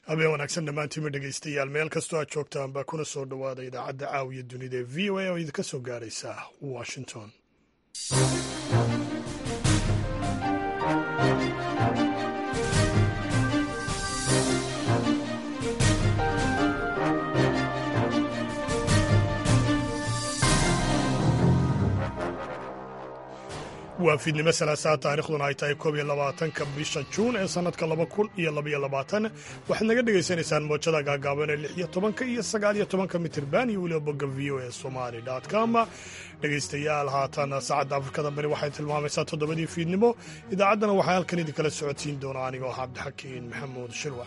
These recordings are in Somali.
habeen wanaagsan dhammaantiima dhegaystayaal meel kastoo aad joogtaan baa kuna soo dhowaada idaacadda caawiya dunida ee v o a oo idinka soo gaaraysa washington waa fiidnimo salaasaa taarikhduna ay tahay koob iyo labaatanka bisha juun ee sannadka laba kun iyo labaiyo labaatan waxaad naga dhegaysanaysaan moojada gaagaaban ee lix iyo tobanka iyo sagaal iyo tobanka mitirban iyo weliba bogga v o e somali com dhegaystayaal haatan saacadda afrikada bari waxay tilmaamaysaa toddobadii fiidnimo idaacaddana waxaa halkan idinkala socodsiin doona anigoo ah cabdixakiin maxamuud shirwax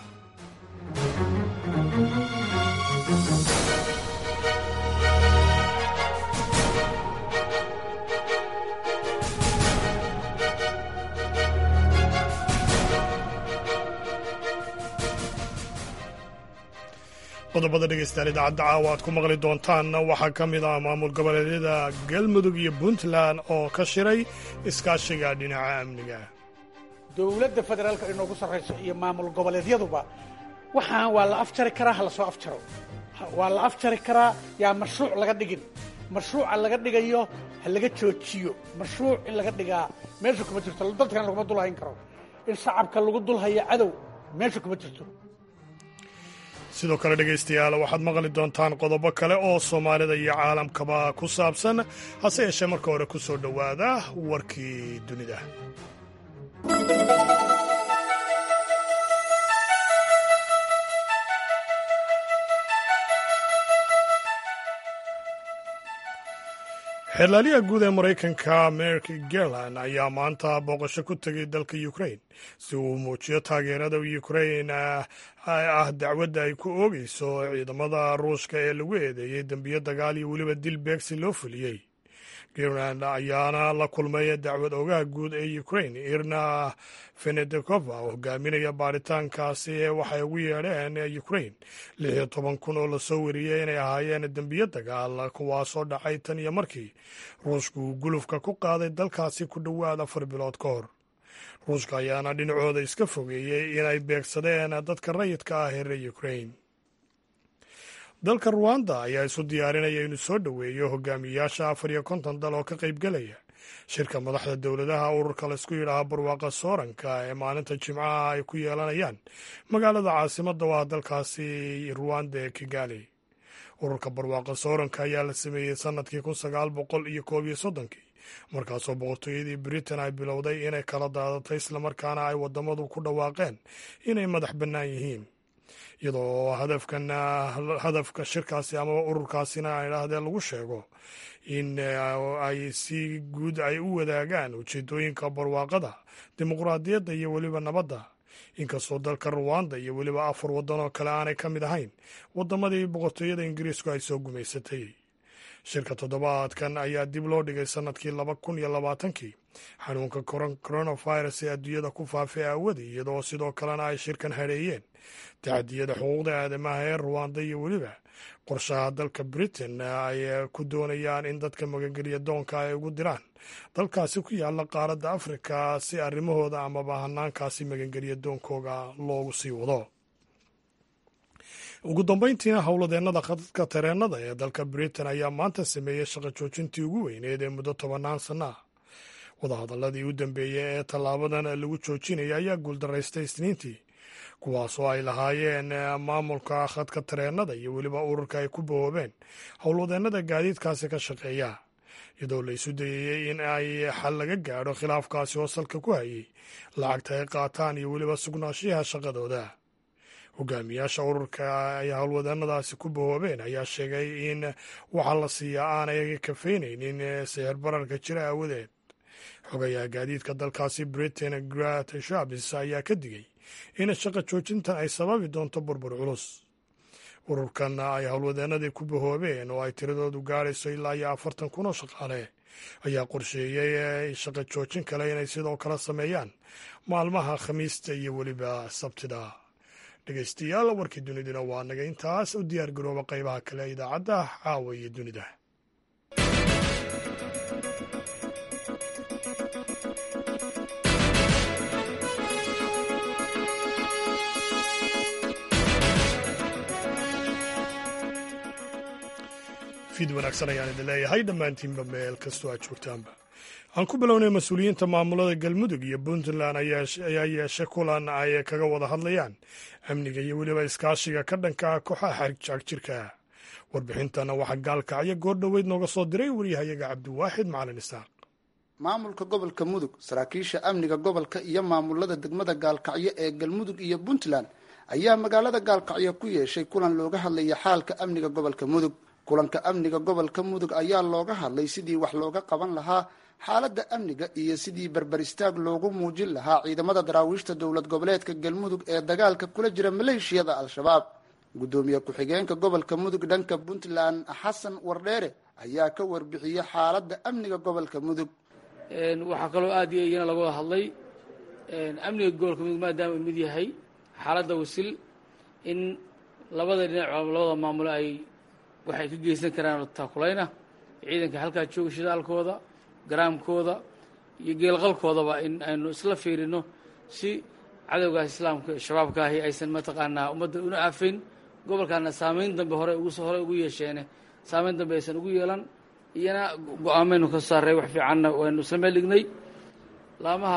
qodobada dhegaystayaal idaacadda caawa aad ku maqli doontaan waxaa ka mid ah maamul goboleedyada galmudug iyo puntland oo ka shiray iskaashiga dhinaca amniga dowladda federaalka inoogu sarrayso iyo maamul goboleedyaduba waxaan waa la afjari karaa ha la soo afjaro waa la afjari karaa yaa mashruuc laga dhigin mashruuca laga dhigayo ha laga joojiyo mashruuc in laga dhigaa meesha kuma jirto dadkan laguma dulhayn karo in shacabka lagu dulhayo cadow meesha kuma jirto sidoo kale dhegaystayaal waxaad maqli doontaan qodobo kale oo soomaalida iyo caalamkaba ku saabsan hase yeeshee marka hore ku soo dhowaada warkii dunida xeerlaaliyaha guud ee maraykanka merk garland ayaa maanta booqasho ku tegay dalka ukrain si uu muujiyo taageerada ukrain ah dacwadda ay ku oogayso ciidamada ruushka ee lagu eedeeyey dembiyo dagaal iyo weliba dil beegsi loo fuliyey garland ayaana la kulmay dacwad ogaha guud ee ukrain irna fenedekova oo hogaaminaya baaritaankaasi ee waxay ugu yeedheen ukrain lix iyo toban kun oo lasoo wariyey inay ahaayeen dembiyo dagaal kuwaasoo dhacay tan iyo markii ruushku uu gulufka ku qaaday dalkaasi ku dhowaad afar bilood ka hor ruushka ayaana dhinacooda iska fogeeyey inay beegsadeen dadka rayidka ah ee reer ukrain dalka ruwanda ayaa isu diyaarinaya inuu soo dhoweeyo hogaamiyayaasha afar iyo konton dal oo ka qaybgelaya shirka madaxda dowladaha ururka laysku yidhaaha barwaaqa sooranka ee maalinta jimcaha ay ku yeelanayaan magaalada caasimadda waa dalkaasi ruwanda ee kigali ururka barwaaqa sooranka ayaa la sameeyey sannadkii kun sagaal boqol iyo koob iyo soddonkii markaasoo boqortooyadii britain ay bilowday inay kala daadatay islamarkaana ay waddamadu ku dhawaaqeen inay madax bannaan yihiin iyadoo hadafkan hadafka shirkaasi amaba ururkaasina ay idhaahdeen lagu sheego in ay si guud ay u wadaagaan ujeedooyinka barwaaqada dimuqraadiyadda iyo weliba nabadda inkastoo dalka ruwanda iyo weliba afar waddan oo kale aanay ka mid ahayn waddamadii boqortooyada ingiriisku ay soo gumaysatay shirka toddobaadkan ayaa dib loo dhigay sannadkii laba kun iyo labaatankii xanuunka coronavirus ee adduunyada ku faafay aawadii iyadoo sidoo kalena ay shirkan hadheeyeen tacadiyada xuquuqda aadamaha ee ruwanda iyo weliba qorshaha dalka britain ay ku doonayaan in dadka magangelya doonka ay ugu diraan dalkaasi ku yaala qaaradda afrika si arrimahooda amaba hanaankaasi magangelya doonkooga loogu sii wado ugu dambeyntiina howladeennada khadadka tareennada ee dalka britain ayaa maanta sameeyey shaqo joojintii ugu weyneed ee muddo tobannaan sanno ah wadahadalladii u dambeeyey ee tallaabadan lagu joojinaya ayaa guuldaraystay isniintii kuwaasoo ay lahaayeen maamulka khadka tareennada iyo weliba ururka ay ku bahoobeen howlwadeennada gaadiidkaasi ka shaqeeya iyadoo la isu dayayey in ay xal laga gaadho khilaafkaasi oo salka ku hayay lacagta ay qaataan iyo weliba sugnaanshiyaha shaqadooda hogaamiyaasha ururka ay howlwadeennadaasi ku bahoobeen ayaa sheegay in waxaa la siiyaa aanay kafeynaynin sixir bararka jira aawadeed xogayaha gaadiidka dalkaasi britain grat shabis ayaa ka digay in shaqa joojintan ay sababi doonto burbur culus ururkan ay howlwadeennadii ku bahoobeen oo ay tiradoodu gaadhayso ilaa iyo afartan kun oo shaqaale ayaa qorsheeyey shaqa joojin kale inay sidoo kale sameeyaan maalmaha khamiista iyo weliba sabtida dhegaystayaal warkii duniduna waa naga intaas u diyaar garooba qaybaha kale idaacadda caawa iyo dunida fiid wanaagsan ayaan idin leeyahay dhammaantiinba meel kastoo aad joogtaanba aan ku bilownay mas-uuliyiinta maamulada galmudug iyo puntland ayaa yeeshay kulan ay kaga wada hadlayaan amniga iyo weliba iskaashiga ka dhanka ah kooxaha xarjagjirka warbixintana waxaa gaalkacyo goor dhoweyd nooga soo diray waryahayaga cabdiwaaxid macalin isaaq maamulka gobolka mudug saraakiisha amniga gobolka iyo maamulada degmada gaalkacyo ee galmudug iyo puntland ayaa magaalada gaalkacyo ku yeeshay kulan looga hadlaya xaalka amniga gobolka mudug kulanka amniga gobolka mudug ayaa looga hadlay sidii wax looga qaban lahaa xaaladda amniga iyo sidii berberistaag loogu muujin lahaa ciidamada daraawiishta dowlad goboleedka galmudug ee dagaalka kula jira maleeshiyada al-shabaab guddoomiye ku-xigeenka gobolka mudug dhanka puntland xasan wardheere ayaa ka warbixiyey xaaladda amniga gobolka mudug waxaa kaloo aad iyo iyana laga wada hadlay amniga gobolka mudug maadaama uu mid yahay xaaladda wasil in labada dhinac labada maamulo ay waxay ka geysan karaan taakulayna ciidanka halkaa jooga shidaalkooda garaamkooda iyo geelqalkoodaba in aynu isla fiirino si cadowgaas islaamka shabaabka ahi aysan mataqaanaa ummadda una aafayn gobolkaana saamayn dambe hore ugu hore ugu yeesheene saamayn dambe aysan ugu yeelan iyana go-aamaynu ka saaray wax fiicanna waynu isla meel dhignay laamaha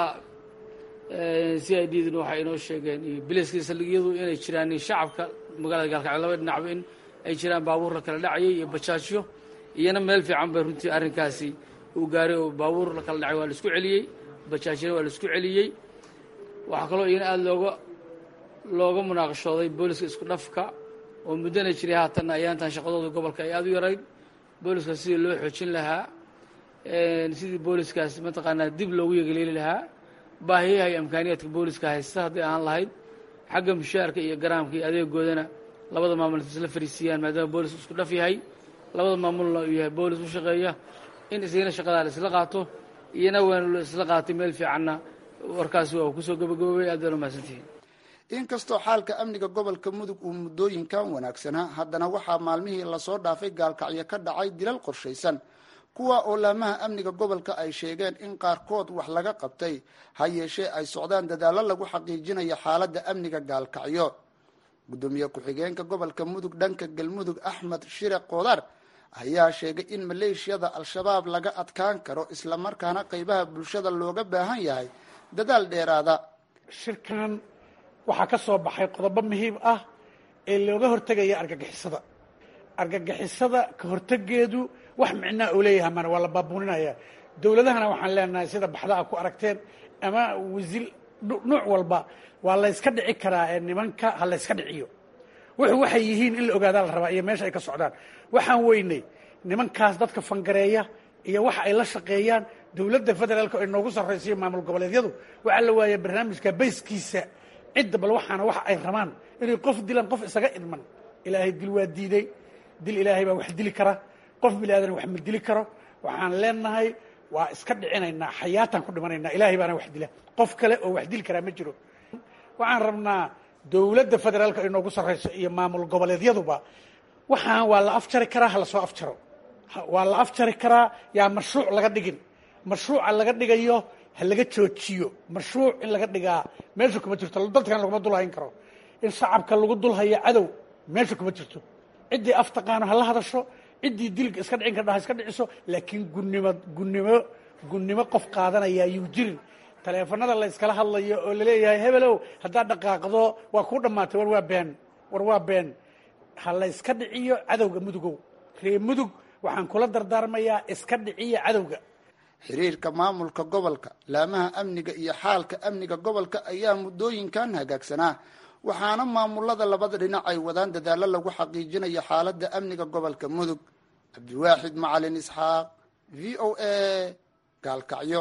c i d duna waxay inoo sheegeen iyo bilayska saldhigyadu inay jiraan shacabka magaalada gaalkacyo laba dhinacba in ay jiraan baabuur la kala dhacayay iyo bajaajyo iyana meel fiican bay runtii arrinkaasi uu gaaray oo baabuur la kala dhacay waa la isku celiyey bajaajyana waa la isku celiyey waxaa kaloo iyana aada looga looga munaaqashooday booliska isku dhafka oo muddana jiray haatanna ayaantan shaqadooda gobolka ay aada u yarayd booliska sidii loo xoojin lahaa sidii booliskaas mataqaanaa dib loogu yegeleeli lahaa baahiyaha iyo amkaaniyaadka booliska haysta hadday ahaan lahayd xagga mushaarka iyo garaamka iyo adeegoodana labada maamul isla fariisiiyaan maadaama boolis isku dhaf yahay labada maamulna uu yahay boolis u shaqeeya in isagana shaqadaa la isla qaato iyana waanu la isla qaatay meel fiicanna warkaasi waa kusoo gabagaboobay aad baan umahadsantihiin inkastoo xaalka amniga gobolka mudug uu muddooyinkan wanaagsanaa haddana waxaa maalmihii lasoo dhaafay gaalkacyo ka dhacay dilal qorshaysan kuwa oo laamaha amniga gobolka ay sheegeen in qaarkood wax laga qabtay ha yeeshee ay socdaan dadaallo lagu xaqiijinayo xaaladda amniga gaalkacyo guddoomiye ku-xigeenka gobolka mudug dhanka galmudug axmed shire qoodar ayaa sheegay in maleeshiyada al-shabaab laga adkaan karo islamarkaana qeybaha bulshada looga baahan yahay dadaal dheeraada shirkan waxaa ka soo baxay qodobo muhiim ah ee looga hortegaya argagixisada argagixisada ka hortegeedu wax micnaa oo leeyahay mana waa la baabuuninaya dowladahana waxaan leenahay sida baxdaha ku aragteen ama wasil nuuc walba waa layska dhici karaa ee nimanka ha layska dhiciyo wuxuu waxay yihiin in la ogaadaa la rabaa iyo meesha ay ka socdaan waxaan weynay nimankaas dadka fangareeya iyo waxa ay la shaqeeyaan dowladda federaalka ay noogu sarraysiyo maamul goboleedyadu waxaa la waaya barnaamijka bayskiisa cidda bal waxaana waxa ay rabaan inay qof dilaan qof isaga idman ilaahay dil waa diiday dil ilaahay baa wax dili kara qof bini aadan wax ma dili karo waxaan leenahay waa iska dhicinaynaa xayaataan ku dhimanaynaa ilaahay baana wax dila qof kale oo wax dili karaa ma jiro waxaan rabnaa dowladda federaalka ay noogu sarrayso iyo maamul goboleedyaduba waxaan waa la afjari karaa ha lasoo afjaro waa la afjari karaa yaa mashruuc laga dhigin mashruuca laga dhigayo ha laga joojiyo mashruuc in laga dhigaa meesha kuma jirto dadkan laguma dulhayn karo in shacabka lagu dulhayo cadow meesha kuma jirto ciddii af taqaano ha la hadasho ciddii dilka iska dhicin kardha ha iska dhiciso laakiin gunnimo gunnimo gunnimo qof qaadanaya yuu jirin taleefanada la yskala hadlayo oo laleeyahay hebelow haddaad dhaqaaqdo waa kuu dhammaatay war waa been war waa been ha la yska dhiciyo cadowga mudugow ree mudug waxaan kula dardaarmayaa iska dhiciya cadowga xiriirka maamulka gobolka laamaha amniga iyo xaalka amniga gobolka ayaa muddooyinkan hagaagsanaa waxaana maamulada labada dhinac ay wadaan dadaallo lagu xaqiijinayo xaaladda amniga gobolka mudug cabdiwaaxid macalin isxaaq v o a gaalkacyo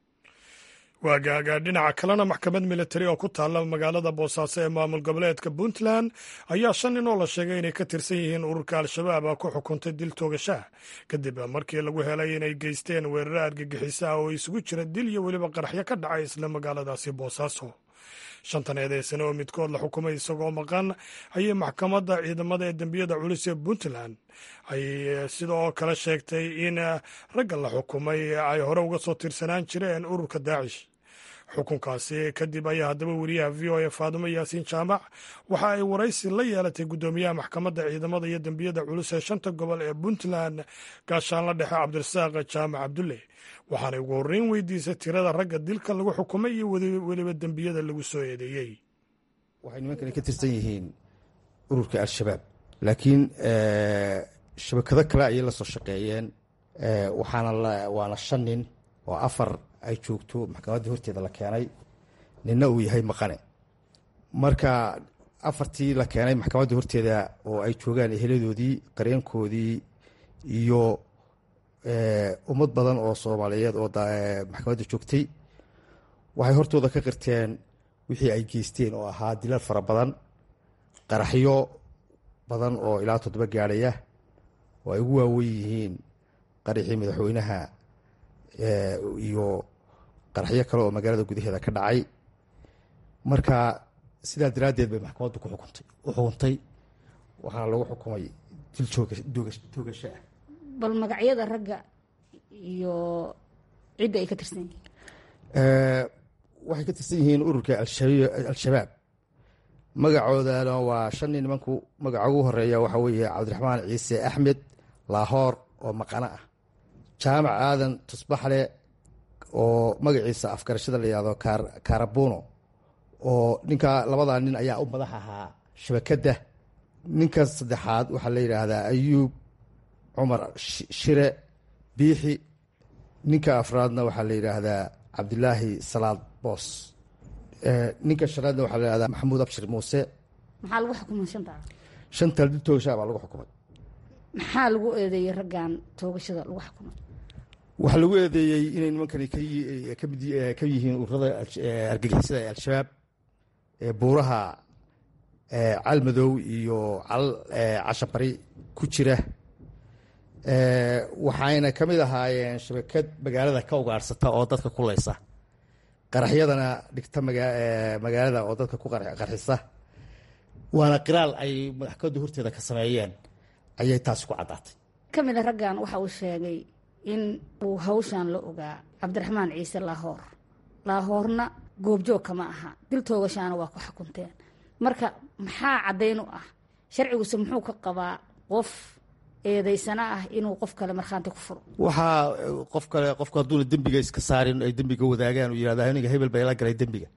waagaaga dhinaca kalena maxkamad militari oo ku taalla magaalada boosaaso ee maamul goboleedka puntland ayaa shan nin oo la sheegay inay ka tirsan yihiin ururka al-shabaab ku xukuntay dil toogashaha kadib markii lagu helay inay geysteen weeraro argagixisaha oo isugu jira dil iyo weliba qaraxyo ka dhacay isla magaaladaasi boosaaso shantan eedeysane oo midkood la xukumay isagoo maqan ayay maxkamadda ciidamada ee dembiyada culus ee puntland ay sidoo kale sheegtay in ragga la xukumay ay hore uga soo tirsanaan jireen ururka daacish xukunkaasi kadib ayaa haddaba weriyaha v o a faadumo yaasiin jaamac waxa ay waraysi la yeelatay guddoomiyaha maxkamadda ciidamada iyo dembiyada culus ee shanta gobol ee puntland gaashaanla dhexe cabdirasaaq jaamac cabdulle waxaanay ugu horreyn weydiisay tirada ragga dilka lagu xukumay iyo weliba dembiyada lagu soo eedeeyey waxay nimankani ka tirsan yihiin ururka al-shabaab laakiin shabakado kale ayay la soo shaqeeyeen waxaana waana shan nin oo afar ay joogto maxkamaddii horteeda la keenay ninna uu yahay maqane marka afartii la keenay maxkamaddii horteeda oo ay joogaan eheladoodii qareenkoodii iyo ummad badan oo soomaaliyeed oo maxkamadda joogtay waxay hortooda ka qirteen wixii ay geysteen oo ahaa dilal fara badan qaraxyo badan oo ilaa toddoba gaadhaya oo ay ugu waawen yihiin qaraxii madaxweynaha iyo qaraxyo kale oo magaalada gudaheeda ka dhacay marka sidaa daraaddeed bay maxkamaddu ku xukuntay u xukuntay waxaana lagu xukumay dil toogasho ah bal magacyada ragga iyo cidda ay ka tirsan yihiin waxay ka tirsan yihiin ururka al-shabaab magacoodana waa shan nin nimanku magaca ugu horeeya waxaa weeye cabdiraxmaan ciise axmed laahoor oo maqano ah jaamac aadan tusbaxle oo magaciisa afgarashada la yihahdo kaarabuno oo ninka labadaa nin ayaa u madax ahaa shabakadda ninka saddexaad waxaa la yidhaahdaa ayuub cumar shire biixi ninka afraadna waxaa la yidhaahdaa cabdilaahi salaad boos ninka shanaadna waxaa la yihahdaa maxamuud abshir muuse maxaa lagu xukumay shantaa shanta dil toogashaa baa lagu xukumay maxaa lagu eedeeyey raggan toogashada lagu xukumay waxaa lagu eedeeyey inay nimankani ka yihiin ururada argagixisada ee al-shabaab ee buuraha calmadow iyo cashabari ku jira waxayna ka mid ahaayeen shabakad magaalada ka ugaadhsata oo dadka kuleysa qaraxyadana dhigta magaalada oo dadka ku qarxisa waana qiraal ay maxkamadda horteeda ka sameeyeen ayay taasi ku caddaatay ka mid a raggan waxa uu sheegay in uu hawshan la ogaa cabdiraxmaan ciise laahoor laahoorna goobjoog kama aha dil toogashaana waa ku xukunteen marka maxaa caddayn u ah sharciguse muxuu ka qabaa qof eedaysana ah inuu qof kale markhaanti ku furo waxaa qof kale qofku hadduuna dembiga iska saarin ay dembiga wadaagaan uu yihahda aniga hebel baa ila galay dembiga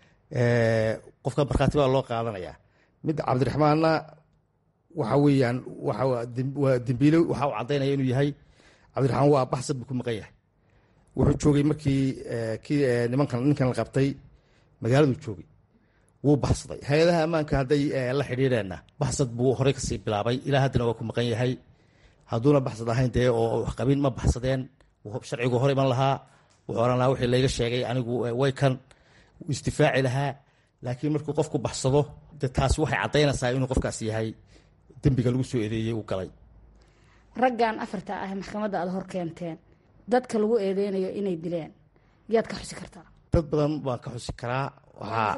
qofka markhaati baa loo qaadanayaa mid cabdiraxmaanna waxa weeyaan waa dembiile waxa uu caddaynaya inuu yahay cabdiraxmaan waa baxsad buu ku maqan yahay wuxuu joogay markii kii nimankan ninkan la qabtay magaaladuu joogay wuu baxsaday hay-adaha ammaanka hadday la xidhiireenna baxsad buu horey kasii bilaabay ilaa haddana waa ku maqan yahay hadduuna baxsad ahayn dee oo qabin ma baxsadeen sharcigu hor iman lahaa wuxuu ohan lahaa wixii layga sheegay anigu way kan isdifaaci lahaa laakiin markuu qofku baxsado de taasi waxay caddaynaysaa inuu qofkaas yahay dembiga lagu soo eedeeyey uu galay raggan afarta ah maxkamadda aada hor keenteen dadka lagu eedeynayo inay dileen yaad ka xusi kartaa dad badan baan ka xusi karaa waxaa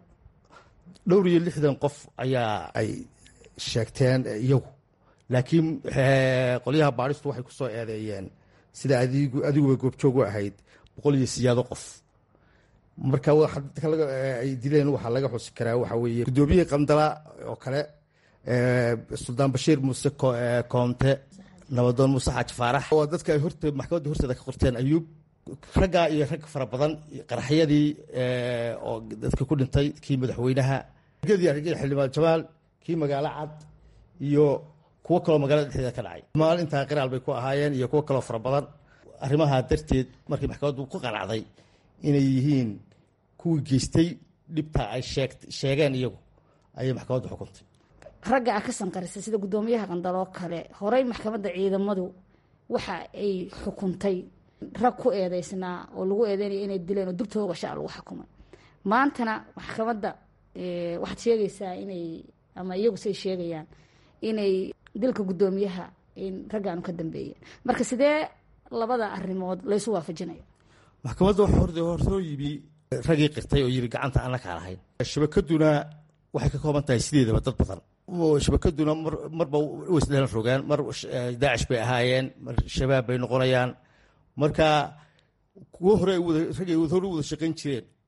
dhowr iyo lixdan qof ayaa ay sheegteen iyagu laakiin qolyaha baadhistu waxay ku soo eedeeyeen sida adigu adiguba goobjoog u ahayd boqol iyo siyaado qof marka ay dileen waxaa laga xusi karaa waxaa weeye guddoomiyihii qandala oo kale suldaan bashiir muuse koomte nabadoon muuse xaaji faarax waa dadka ay horte maxkamadda horteeda ka qorteen ayuub raggaa iyo rag fara badan qaraxyadii oo dadka ku dhintay kii madaxweynaha xildhibaan jamaal kii magaalo cad iyo kuwo kaloo magaalada dhexdeeda ka dhacay maalintaa qiraal bay ku ahaayeen iyo kuwo kaloo fara badan arrimaha darteed markii maxkamaddu ku qanacday inay yihiin kuwii geystay dhibta ay sheegeen iyagu ayay maxkamaddu xukuntay ragga a ka sanqarisa sida guddoomiyaha qandaloo kale horey maxkamadda ciidamadu waxa ay xukuntay rag ku eedeysnaa oo lagu eedeynaya inay dileen oo dugtooga sha lagu xukumay maantana maxkamadda waxaad sheegaysaa inay ama iyagu say sheegayaan inay dilka guddoomiyaha in raggaanu ka dambeeyeen marka sidee labada arrimood laysu waafajinaya maxkamadda waxa horsoo yimi raggii qirtay oo yiri gacanta aan la kaa lahayn shabakaduna waxay ka kooban tahay sideedaba dad badan shabakaduna marba waisdhelan rogaan mar daacish bay ahaayeen mar shabaab bay noqonayaan marka kuwo hore raggay hore u wada shaqayn jireen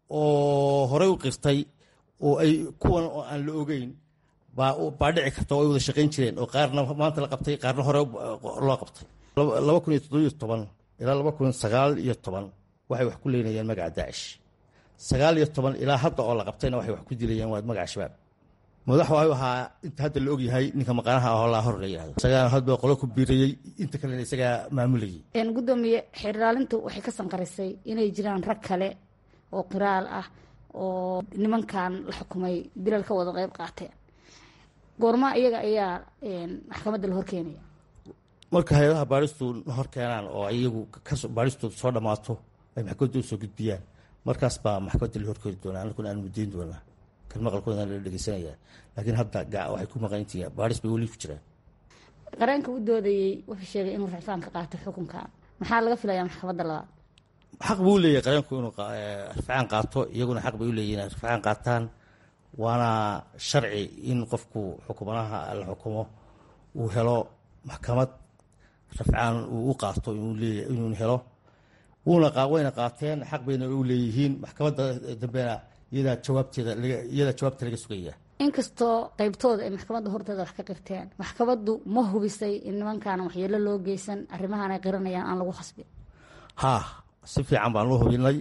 oo horey u qirtay oo ay kuwan oo aan la ogeyn baa dhici karta oo ay wada shaqayn jireen oo qaarna maanta la qabtay qaarna hore loo qabtay laba kun iyo toddobiyo toban ilaa laba kun sagaal iyo toban waxay wax ku leynayeen magaca daacish sagaal iyo toban ilaa hadda oo la qabtayna waxay wax ku dilayeen waa magaca shabaab madax waayu ahaa inta hadda la ogyahay ninka maqaanaha ahoo laa hor la yihahdo isagaa hadba qolo ku biirayey inta kalena isagaa maamulayay gudoomiye xeerdhaalintu waxay ka sanqarisay inay jiraan rag kale oo qiraal ah oo nimankan la xukumay dilal ka wada qeyb qaateen goorma iyaga ayaa maxkamadda la horkeenaya marka hay-adaha baaristu hor keenaan oo iyagu baaristooda soo dhammaato ay maxkamadda usoo gudbiyaan markaas baa maxkamadda la horkeeni doonaa anakuna aan mudayn doonaa kan maqalkooda la dhegeysanaya laakiin hadda waxay ku maqanyihiin baaris bay weli ku jiraan qareenka u doodayey wuxuu sheegay inuu racfaan ka qaato xukunkan maxaa laga filayaa maxkamadda labaad xaq buu leeyahay qareenku inuu rafcaan qaato iyaguna xaq bay u leeyihin inay rafcaan qaataan waana sharci in qofku xukumanaha la xukumo uu helo maxkamad rafcaan uu u qaato inuu helo wuuna wayna qaateen xaq bayna u leeyihiin maxkamadda dambena iyadaa jawaabteeda iyadaa jawaabta laga sugaya inkastoo qeybtooda ay maxkamadda horteeda wax ka qirteen maxkamaddu ma hubisay in nimankaan waxyeelo loo geysan arrimahan ay qiranayaan aan lagu khasbin haa si fiican baan u hubinay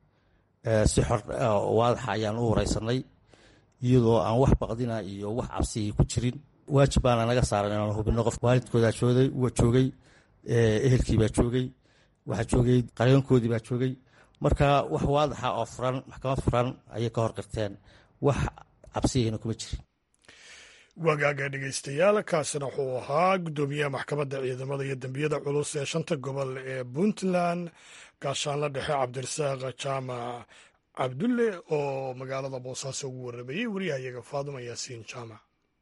si xor waadaxa ayaan u wareysanay iyadoo aan wax baqdina iyo wax cabsiyi ku jirin waajib baana naga saaran inaan hubino qof waalidkoodaa joogay joogay ehelkiibaa joogay waxaa joogay qareenkoodii baa joogay marka wax waadaxa oo furan maxkamad furan ayay ka hor qirteen wax cabsiyahina kuma jirin wagaaga dhegeystayaal kaasina wuxuu ahaa guddoomiyaha maxkamadda ciidamada iyo dembiyada culus ee shanta gobol ee puntland gaashaanla dhexe cabdirasaaq jaamac cabdulle oo magaalada boosaaso ugu warramayey wariyahayaga faaduma yaasiin jaamac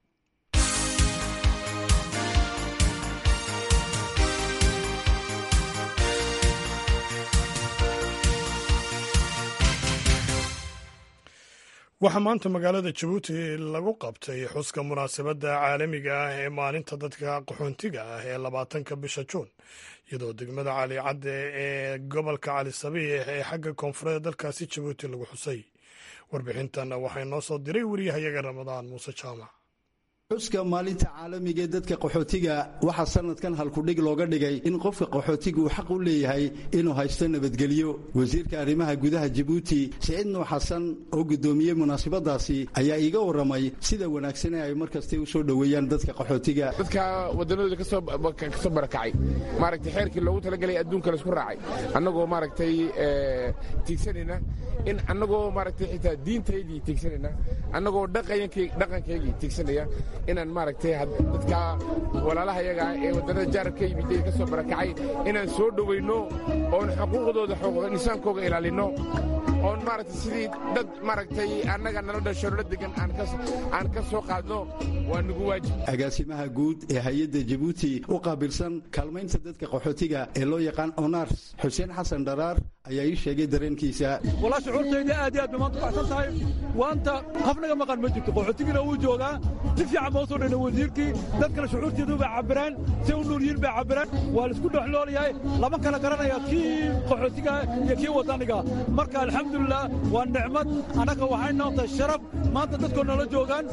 waxaa maanta magaalada jabuuti lagu qabtay xuska munaasabadda caalamiga ah ee maalinta dadka qaxoontiga ah ee labaatanka bisha juun iyadoo degmada cali cadde ee gobolka cali sabiix ee xagga koonfureed dalkaasi jabuuti lagu xusay warbixintan waxay noo soo diray wariyahayaga ramadaan muuse jaamac xuska maalinta caalamiga ee dadka qaxootiga waxaa sanadkan halkudhig looga dhigay in qofka qaxootiga uu xaq u leeyahay inuu haysto nabadgelyo wasiirka arrimaha gudaha jabuuti siciid nuux xasan oo guddoomiyey munaasabadaasi ayaa iiga warramay sida wanaagsan ee ay mar kastay u soo dhoweeyaan dadka qaxootiga dadka wadannadooda ka soo barakacay maaragtay xeerkii loogu talagalay adduunka laisku raacay annagoo maaragtay tiigsanayna in annagoo maaragtay xitaa diintaydii tiigsanayna annagoo dhaqankaygii tiigsanaya inaan maaragtay dadka walaalaha yaga ee waddannada jaarab ka yimid ka soo barakacay inaan soo dhowayno oon xuquuqdooda nisaankooga ilaalinno oon maaragtay sidii dad maaragtay annaga nala dhasho nala degan aan ka soo qaadno waa nagu waajib agaasimaha guud ee hay-adda jabuuti u qaabilsan kaalmaynta dadka qaxootiga ee loo yaqaan onars xuseen xasan dharaar ayaa ii sheegay dareenkiisa walaa shucuurtayda aad iyo aad bay maanta baxsan tahay waanta qafnaga maqan ma jirto qaxootigina wuu joogaa si fiican baa u soo dhayna wasiirkii dadkana shucuurteedu bay cabbiraan say u nuuryiin bay cabbiraan waa laisku dhexloolayahay lama kala garanaya kii qaxootiga iyo kii waddaniga marka alxamdulilah waa nicmad annaga waxay noqotay sharaf maanta dadkoo nala joogaan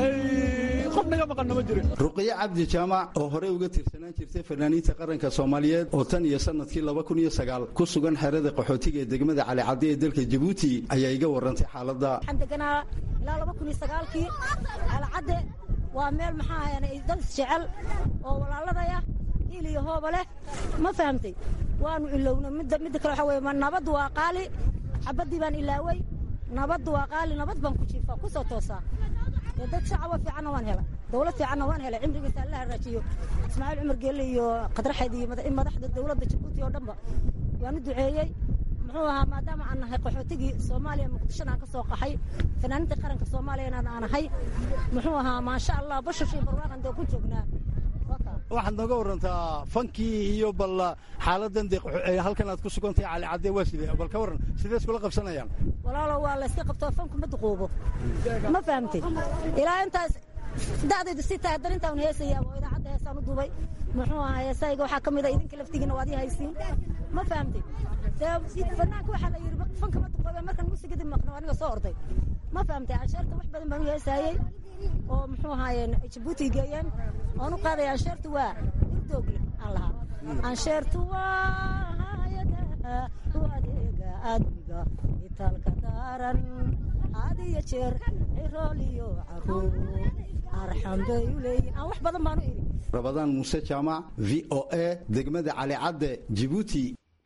qofnaga maqanna ma jirin ruqiye cabdi jaamac oo horey uga tirsanaan jirtay fanaaniinta qaranka soomaaliyeed oo tan iyo sannadkii laba kun iyo sagaal ku sugan xerada qaxootiga ee degmada calicadde ee dalka jabuuti ayaa iga warrantay xaaladda waxaan deganaa ilaa laba kun iyo sagaalkii calicadde waa meel maxaa ahayn dad isjecel oo walaaladaya hiil iyo hooba leh ma fahamtay waanu ilowna midda midda kale waxaa weye ma nabaddu waa qaali xabaddii baan ilaaway nabaddu waa qaali nabad baan ku jiifaa ku soo toosaa dee dad shacaba fiicanna waan helay dawlad fiicanna waan helay cimrigiisa alla haraajiyo ismaaciil cumar geelle iyo qadraxayd iyo madaxda dawladda jabuuti oo dhanba waanu duceeyey muxuu ahaa maadaama aan nahay qaxootigii soomaaliya muqdishona aan ka soo qaxay fanaaniinta qaranka soomaaliyana aan ahay muxuu ahaa maasha allah bashashii barwaaqan dee ku joognaa waxaad nooga warantaa fankii iyo bal xaaladan de halkan aad ku sugantahay calicadde waa sidee bal ka warran sidee iskula qabsanayaan walaalo waa layska qabtoo fanku ma duquubo ma fahamtay ilaa intaas da'daydu si tahay haddana intaan heesayaa oo idaacadda heesaan u duubay muxuu ahaa heesayga waxaa ka mid a idinka laftigiina waad ii haysiin ma fahamtay dee banaanka waxaa la yidhi fanka ma duqoobe markan muusigadi maqno aniga soo orday ma fahamtay ansheerta wax badan baan u heesaayey oo muxuu ahaayeen jabuuti geeyeen oon u qaadaya ansheertu waa irdoogle aan lahaa ansheertu waa hayadaha u adeega admiga itaalka daaran had iyo jeer cirool iyo caruur arxan bay u leeyihin aan wax badan baan u idhi rabadaan muuse jaamac v o a degmada calicadde jibuuti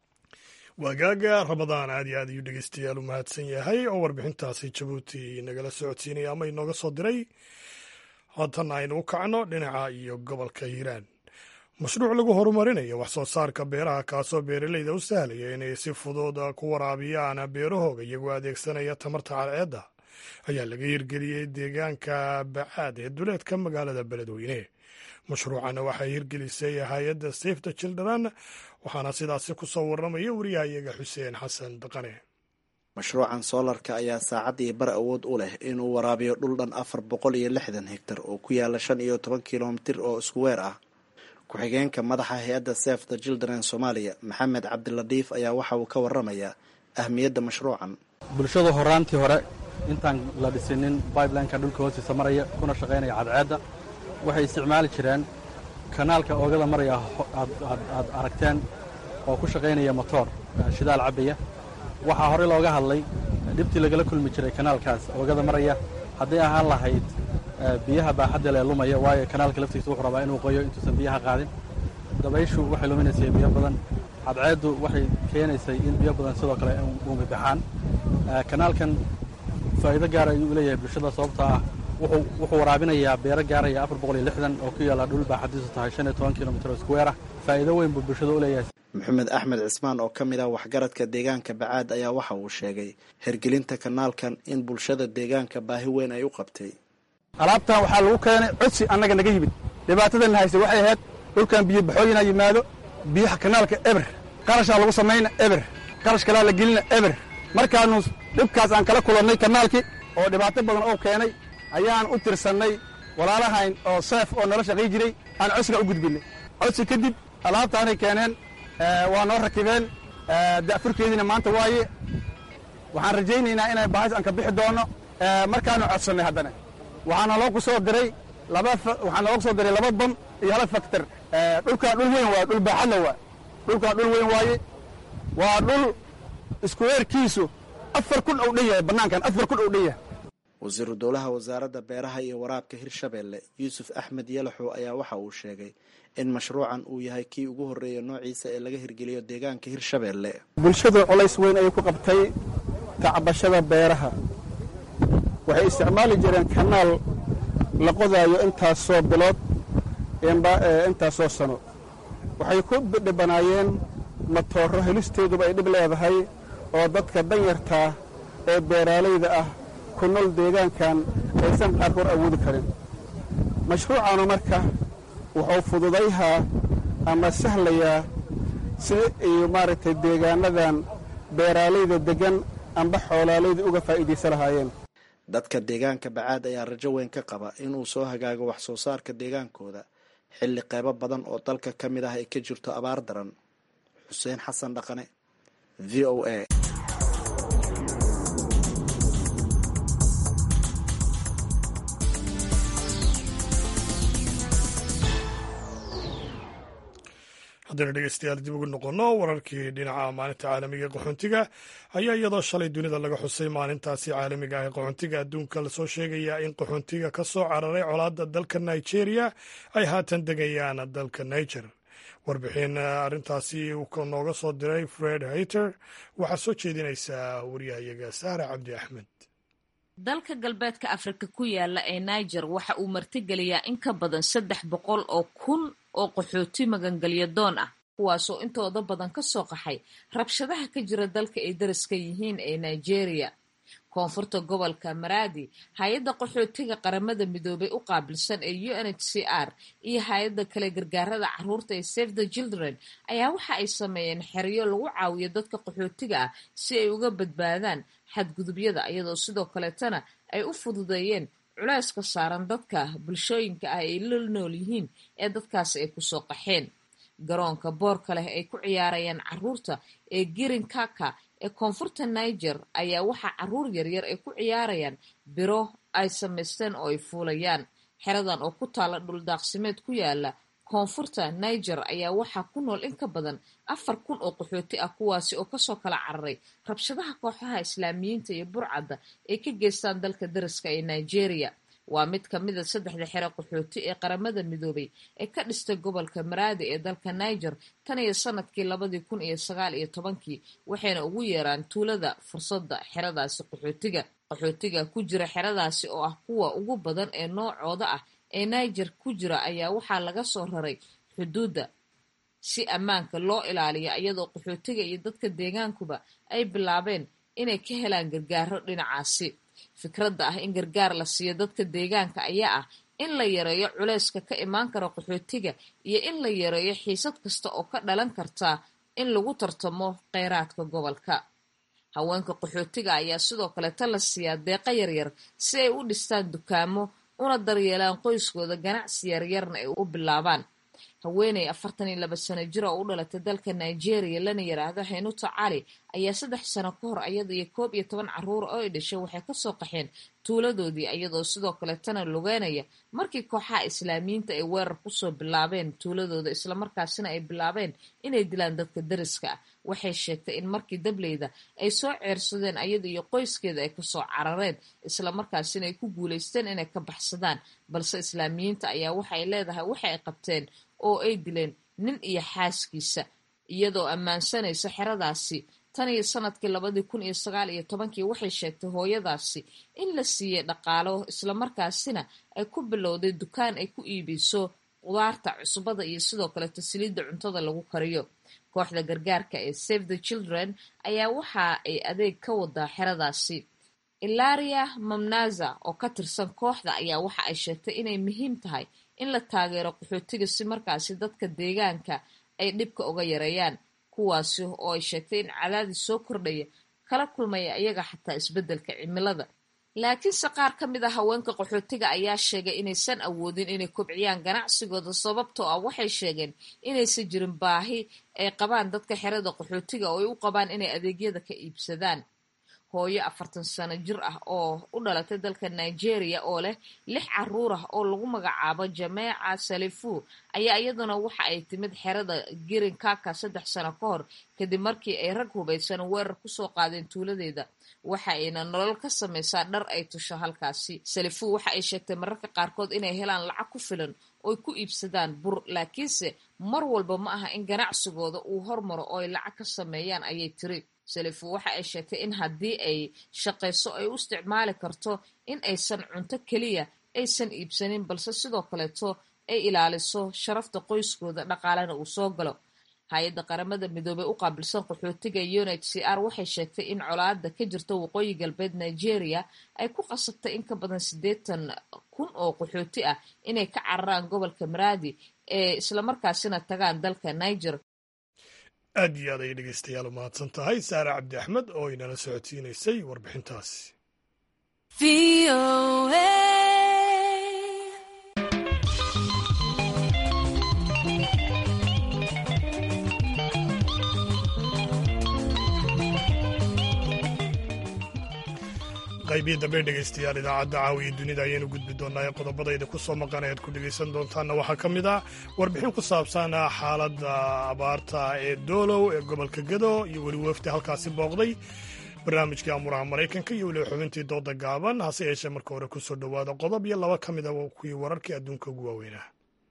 waagaaga ramadaan aad iyo aad ayuu dhegeystayaal u mahadsan yahay oo warbixintaasi jabuuti nagala socodsiinaya ama inooga soo diray haatan aynu u kacno dhinaca iyo gobolka hiiraan mashruuc lagu horumarinayo wax soo saarka beeraha kaasoo beeraleyda u sahlaya inay si fudud ku waraabiyaan beerahooga iyagoo adeegsanaya tamarta cadceedda ayaa laga hirgeliyey deegaanka bacaad ee duleedka magaalada beledweyne mashruucana waxay hirgelisay hay-adda safe the children waxaana sidaasi ku soo warramaya wariyahayaga xuseen xasan daqane mashruucan soolarka ayaa saacad iyo bar awood u leh inuu waraabiyo dhul dhan afar boqol iyo lixdan hegtar oo ku yaala shan iyo toban kilomitir oo isku weer ah ku-xigeenka madaxa hay-adda safe the children soomaaliya maxamed cabdiladiif ayaa waxa uu ka warramayaa ahmiyadda mashruucan bulshadu horaantii hore intaan la dhisinin bibelineka dhulka hoostiisa maraya kuna shaqaynaya cadceedda waxay isticmaali jireen kanaalka oogada maraya aad aragteen oo ku shaqaynaya motoor shidaal cabbaya waxaa horey looga hadlay dhibtii lagala kulmi jiray kanaalkaas oogada maraya hadday ahaan lahayd biyaha baaxadda lee lumaya waayo kanaalka laftiisa wuxuu rabaa inuu qoyo intuusan biyaha qaadin dabayshu waxay luminaysay biyo badan cadceeddu waxay keenaysay in biyo badan sidoo kale uumi baxaan kanaalkan faa'iido gaara ayuu u leeyahay bulshada sababta ah wuxuu waraabinayaa beero gaaraya afar boqol iyo lixdan oo ku yaalla dhul baaxadiisu tahay shan iyo toban kilomitir oo iskuweer ah faa'iido weyn buu bulshada u leeyahay maxamed axmed cismaan oo ka mid ah waxgaradka deegaanka bacaad ayaa waxa uu sheegay hergelinta kanaalkan in bulshada deegaanka baahi weyn ay u qabtay alaabtan waxaa lagu keenay codsi annaga naga yimid dhibaatadan hayse waxay ahayd dhulkan biyo baxooyinaa yimaado biyaha kanaalka eber qarashaa lagu samayna eber qarash kalaa la gelina eber markaanu dhibkaas aan kala kulannay kanaalkii oo dhibaato badan oo keenay ayaan u tirsannay walaalahayn oo seef oo nala shaqay jiray aan codsiga u gudbinay codsi kadib alaabtaanay keeneen waa noo rakibeen da'furkeediina maanta waaye waxaan rajaynaynaa inay bahas aan ka bixi doonno markaanu codsannay haddana waxaana loo ku soo diray laba waxaa naloo ku soo diray laba bam iyo hal faktor dhulkaan dhul weyn waa dhul baaxadla waa dhulkaan dhul weyn waaye waa dhul iskuweerkiisu afar kun ou dhan yahay bannaankan afar kun ou dhan yahay wasiiru dowlaha wasaaradda beeraha iyo waraabka hirshabeelle yuusuf axmed yalaxow ayaa waxa uu sheegay in mashruucan uu yahay kii ugu horreeya noociisa ee laga hirgeliyo deegaanka hirshabeelle bulshadu colays weyn ayay ku qabtay tacbashada beeraha waxay isticmaali jireen kanaal la qodaayo intaasoo bilood intaasoo sano waxay ku dhibanaayeen matooro helisteeduba ay dhib leedahay oo dadka danyartaa ee beeraalayda ah ku nool deegaankan aysan qaarkood awoodi karin mashruucaanu marka wuxuu fududayhaa ama sahlayaa sida ay maaragtay deegaanadan beeraalayda deggan amba xoolaalayda uga faa'iidaysa lahaayeen dadka deegaanka bacaad ayaa rajo weyn ka qaba inuu soo hagaago wax soo saarka deegaankooda xilli qeybo badan oo dalka ka mid ah ay ka jirto abaar daran xuseen xasan dhaqane v o a haddaynu dhegeystayaal dib ugu noqonno wararkii dhinaca maalinta caalamiga ee qaxoontiga ayaa iyadoo shalay dunida laga xusay maalintaasi caalamiga ah ee qaxoontiga adduunka lasoo sheegayaa in qaxoontiga ka soo cararay colaadda dalka nigeria ay haatan degayaan dalka niger warbixin arrintaasi uu nooga soo diray fred hayter waxaa soo jeedinaysaa wariyahayaga sahra cabdi axmed dalka galbeedka afrika ku yaala ee niger waxa uu martigeliyaa in ka badan saddex boqol oo kun oo qaxooti magangelya doon ah kuwaasoo intooda badan ka soo qaxay rabshadaha ka jira dalka ay daraska yihiin ee nigeria koonfurta gobolka maradi hay-adda qaxootiga qaramada midoobay u qaabilsan ee u n h c r iyo hay-adda kale gargaarada caruurta ee save the children ayaa waxa ay sameeyeen xeryo lagu caawiyo dadka qaxootiga ah si ay uga badbaadaan xadgudubyada iyadoo sidoo kaleetana ay u fududeeyeen culeyska saaran dadka bulshooyinka ah ay la nool yihiin ee dadkaasi ay kusoo qaxeen garoonka boorka leh ay ku ciyaarayaan caruurta ee girin kaka ee koonfurta niger ayaa waxaa caruur yaryar ay ku ciyaarayaan biro ay samaysteen oo ay fuulayaan xeradan oo ku taala dhuldaaqsimeed ku yaala koonfurta niger ayaa waxaa ku nool in ka badan afar kun oo qaxooti ah kuwaasi oo kasoo kala cararay rabshadaha kooxaha islaamiyiinta iyo burcadda ay ka geystaan dalka dariska ee nigeria waa mid ka mida saddexda xero qaxooti ee qaramada midoobay ee ka dhistay gobolka maraadi ee dalka niger tan iyo sanadkii labadii kun iyo sagaal iyo tobankii waxayna ugu yeeraan tuulada fursadda xeradaasi qaxootiga qaxootiga ku jira xeradaasi oo ah kuwa ugu badan ee noocooda ah ee niger ku jira ayaa waxaa laga soo raray xuduudda si ammaanka loo ilaaliyo iyadoo qaxootiga iyo dadka deegaankuba ay bilaabeen inay ka helaan gargaaro dhinacaasi fikradda ah in gargaar la siiyo dadka deegaanka ayaa ah in la yareeyo culeyska ka imaan kara qaxootiga iyo in la yareeyo xiisad kasta oo ka dhalan karta in lagu tartamo kheyraadka gobolka haweenka qaxootiga ayaa sidoo kaleeta la siiyaa deeqa yaryar si ay u dhistaan dukaamo una daryeelaan qoyskooda ganacsi yaryarna ay u bilaabaan haweeney afartan iyo laba sano jir oo u dhalatay dalka nigeria lana yiraahdo haynuta cali ayaa saddex sano ka hor iyada iyo koob iyo toban caruur oo ay dhashay waxay kasoo qaxeen tuuladoodii iyadoo sidoo kaleetana lugeynaya markii kooxaha islaamiyiinta ay weerar kusoo bilaabeen tuuladooda islamarkaasina ay bilaabeen inay dilaan dadka dariska ah waxay sheegtay in markii dableyda ay soo ceersadeen ayada iyo qoyskeeda ay kasoo carareen islamarkaasina ay ku guuleysteen inay ka baxsadaan balse islaamiyiinta ayaa waxay leedahay waxa ay qabteen oo ay dileen nin iyo xaaskiisa iyadoo ammaansanaysa xeradaasi tan iyo sanadkii labadii kun iyo sagaal iyo tobankii waxay sheegtay hooyadaasi in la siiyey dhaqaalo islamarkaasina ay ku bilowday dukaan ay ku iibiso qudaarta cusbada iyo sidoo kaleto saliidda cuntada lagu kariyo kooxda gargaarka ee save the children ayaa waxa ay adeeg ka wadaa xeradaasi ilaria mamnaza oo ka tirsan kooxda ayaa waxa ay sheegtay inay muhiim tahay in la taageero qaxootiga si markaasi dadka deegaanka ay dhibka uga yareeyaan kuwaasi oo ay sheegtay in cadaadis soo kordhaya kala kulmaya iyaga xataa isbeddelka cimilada laakiinse qaar ka mid a haweenka qaxootiga ayaa sheegay inaysan awoodin inay kobciyaan ganacsigooda sababtoo ah waxay sheegeen inaysan jirin baahi ay qabaan dadka xerada qaxootiga oo ay u qabaan inay adeegyada ka iibsadaan hooyo afartan sano jir ah oo u dhalatay dalka nigeria oo leh lix caruur ah oo lagu magacaabo jameeca salifu ayaa iyaduna waxa ay timid xerada girin kaka saddex sano ka hor kadib markii ay rag hubaysan weerar kusoo qaadeen tuuladeeda waxa ayna nolol ka samaysaa dhar ay tusho halkaasi salifu waxa ay sheegtay mararka qaarkood inay helaan lacag ku filan ooy ku iibsadaan bur laakiinse mar walba ma aha in ganacsigooda uu hormaro oo ay lacag ka sameeyaan ayay tiri salifu waxa ay sheegtay in haddii ay shaqayso ay u isticmaali karto in aysan cunto keliya aysan iibsanin balse sidoo kaleeto ay ilaaliso sharafta qoyskooda dhaqaalena uu soo galo hay-adda qaramada midoobey u qaabilsan qaxootiga unit c r waxay sheegtay in colaada ka jirta waqooyi galbeed nigeria ay ku qasabtay in ka badan siddeetan kun oo qaxooti ah inay ka cararaan gobolka maraadi ee islamarkaasina tagaan dalka niger aad iyo aad ayay dhegeystayaal u mahadsan tahay saare cabdi axmed oo inala socodsiinaysay warbixintaasi qaybihi dambe dhegeystayaal idaacadda caawiya dunida ayaynu gudbi doonaa ee qodobadayda ku soo maqan ayaad ku dhegeysan doontaanna waxaa ka mid ah warbixin ku saabsan xaaladda abaarta ee doolow ee gobolka gado iyo weli wafdi halkaasi booqday barnaamijkii amuraha maraykanka iyo weliba xubintii dooda gaaban hase yeeshee marka hore ku soo dhowaada qodob iyo laba ka mid a kuwii wararkii adduunka ugu waaweynaa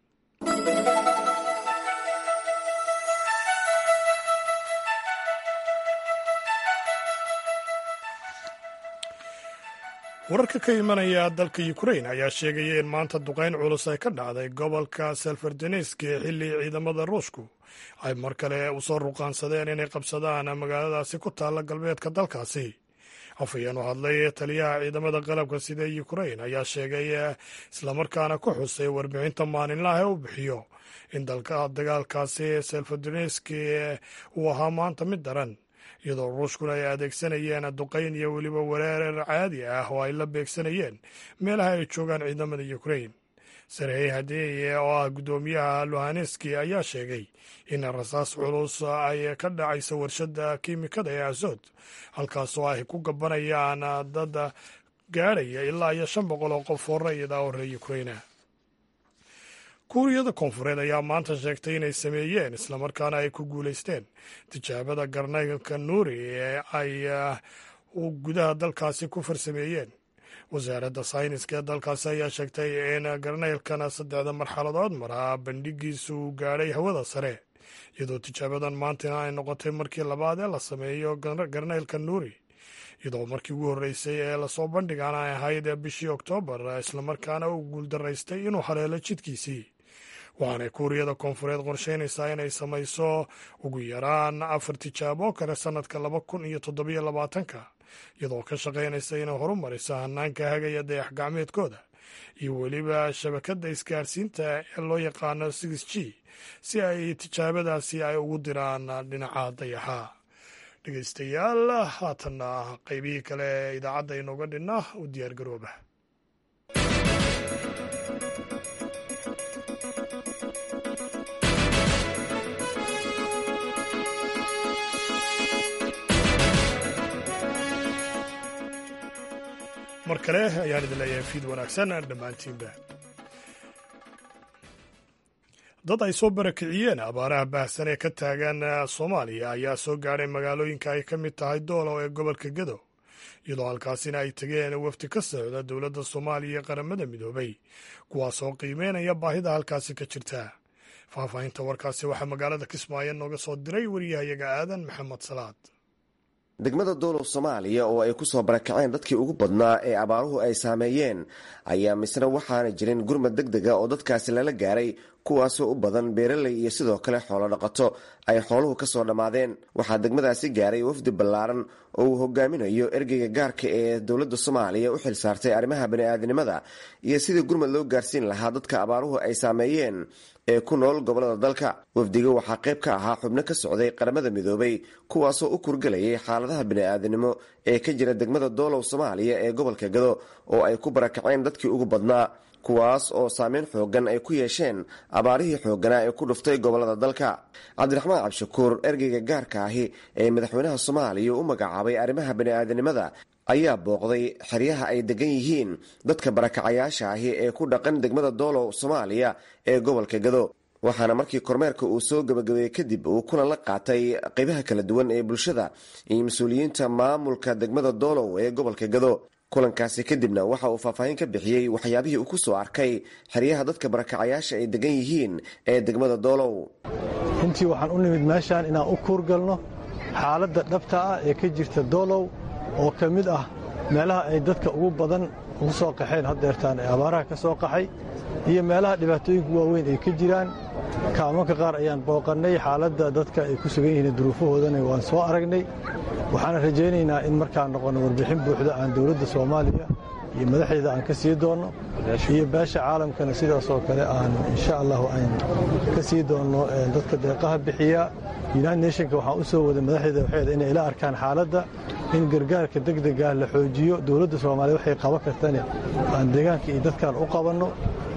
wararka ka imanaya dalka ukrain ayaa sheegaya in maanta duqayn culus ay ka dhacday gobolka selfardenesk ee xilli ciidamada ruushku ay mar kale usoo ruqaansadeen inay qabsadaan magaaladaasi ku taalla galbeedka dalkaasi afhayeen u hadlay taliyaha ciidamada qalabka sida ukrain ayaa sheegay islamarkaana ku xusay warbixinta maalinlaha ee u bixiyo in dalka dagaalkaasi selfardenesk uu ahaa maanta mid daran iyadoo ruushkuna ay adeegsanayeen duqayn iyo weliba weerar caadi ah oo ay la beegsanayeen meelaha ay joogaan ciidamada ukrain sarey hadeeye oo ah guddoomiyaha luhaneski ayaa sheegay in rasaas culus ay ka dhacaysa warshadda kiimikada ee azod halkaasoo ay ku gabanayaan dad gaadhaya ilaa iyo shan boqol oo qof oo rayida oo reer ukraina kuuriyada koonfureed ayaa maanta sheegtay inay sameeyeen islamarkaana ay ku guulaysteen tijaabada garnaylka nuuri ee ay gudaha dalkaasi ku farsameeyeen wasaaradda sayniska ee dalkaasi ayaa sheegtay in garnaylkan saddexda marxaladood maraa bandhigiisu uu gaadhay hawada sare iyadoo tijaabadan maantana ay noqotay markii labaad ee la sameeyo garnaylka nuuri iyadoo markii ugu horreysay ee lasoo bandhigaan ay ahayd bishii oktoobar islamarkaana uu guuldaraystay inuu haleelo jidkiisii waxaanay kuuriyada koonfureed qorsheynaysaa inay samayso ugu yaraan afar tijaabo kale sannadka laba kun iyo toddobiyo labaatanka iyadoo ka shaqaynaysa inay horumariso hanaanka hagaya dayax gacmeedkooda iyo weliba shabakadda isgaarsiinta ee loo yaqaano six g si ay tijaabadaasi ay ugu diraan dhinaca dayaxa dhegeystayaal haatanna qaybihii kale ee idaacadda inooga dhinna u diyaargarooba mar kale ayaan idin leeyahay fiid wanaagsan dhammaantiinba dad ay soo barakiciyeen abaaraha baahsan ee ka taagan soomaaliya ayaa soo gaadhay magaalooyinka ay ka mid tahay doolow ee gobolka gedo iyadoo halkaasina ay tegeen wafdi ka socda dowladda soomaaliya iyo qaramada midoobay kuwaasoo qiimeynaya baahida halkaasi ka jirta faahfaahinta warkaasi waxaa magaalada kismaayo nooga soo diray wariyahayaga aadan maxamed salaad degmada doolow soomaaliya oo ay ku soo barakaceen dadkii ugu badnaa ee abaaruhu ay saameeyeen ayaa misna waxaana jirin gurmad deg dega oo dadkaasi lala gaaray kuwaasoo u badan beeraley iyo sidoo kale xoolo dhaqato ay xooluhu ka soo dhammaadeen waxaa degmadaasi gaaray wafdi ballaaran oo uu hogaaminayo ergeyga gaarka ee dowladda soomaaliya u xil saartay arrimaha bani'aadinimada iyo sidii gurmad loo gaarsiin lahaa dadka abaaruhu ay saameeyeen ee ku nool gobolada dalka wafdiga waxaa qayb ka ahaa xubno ka socday qaramada midoobay kuwaasoo u kurgelayay xaaladaha bini'aadinimo ee ka jira degmada doolow soomaaliya ee gobolka gado oo ay ku barakaceen dadkii ugu badnaa kuwaas oo saameyn xoogan ay ku yeesheen abaarihii xoogganaa ee ku dhuftay gobolada dalka cabdiraxmaan cabshakuur ergeyga gaarka ahi ee madaxweynaha soomaaliya u magacaabay arrimaha bani'aadinimada ayaa booqday xeryaha ay degan yihiin dadka barakacayaasha ahi ee ku dhaqan degmada doolow soomaaliya ee gobolka gado waxaana markii kormeerka uu soo gabagabeeyey kadib uu kulan la qaatay qaybaha kala duwan ee bulshada iyo mas-uuliyiinta maamulka degmada doolow ee gobolka gado kulankaasi kadibna waxa uu faahfaahin ka bixiyey waxyaabihii uu ku soo arkay xeryaha dadka barakacayaasha ay degan yihiin ee degmada doolow runtii waxaan u nimid meeshaan inaan u kuurgalno xaaladda dhabta ah ee ka jirta doolow oo ka mid ah meelaha ay dadka ugu badan ugu soo qaxeen haddeertaan ee abaaraha ka soo qaxay iyo meelaha dhibaatooyinka waaweyn ay ka jiraan kaamanka qaar ayaan booqannay xaaladda dadka ay ku sugan yihiin duruufahoodana waan soo aragnay waxaana rajaynaynaa in markaan noqonno warbixin buuxda aan dowladda soomaaliya iyo madaxdeeda aan ka sii doonno iyo beesha caalamkana sidaasoo kale aan insha allahu aan ka sii doonno dadka deeqaha bixiya united nationka waxaan u soo waday madaxdeeda waxeeda inay ila arkaan xaaladda in gargaarka degdega la xoojiyo dowladda soomaaliya waxay qaban kartane aan deegaanka iyo dadkaan u qabanno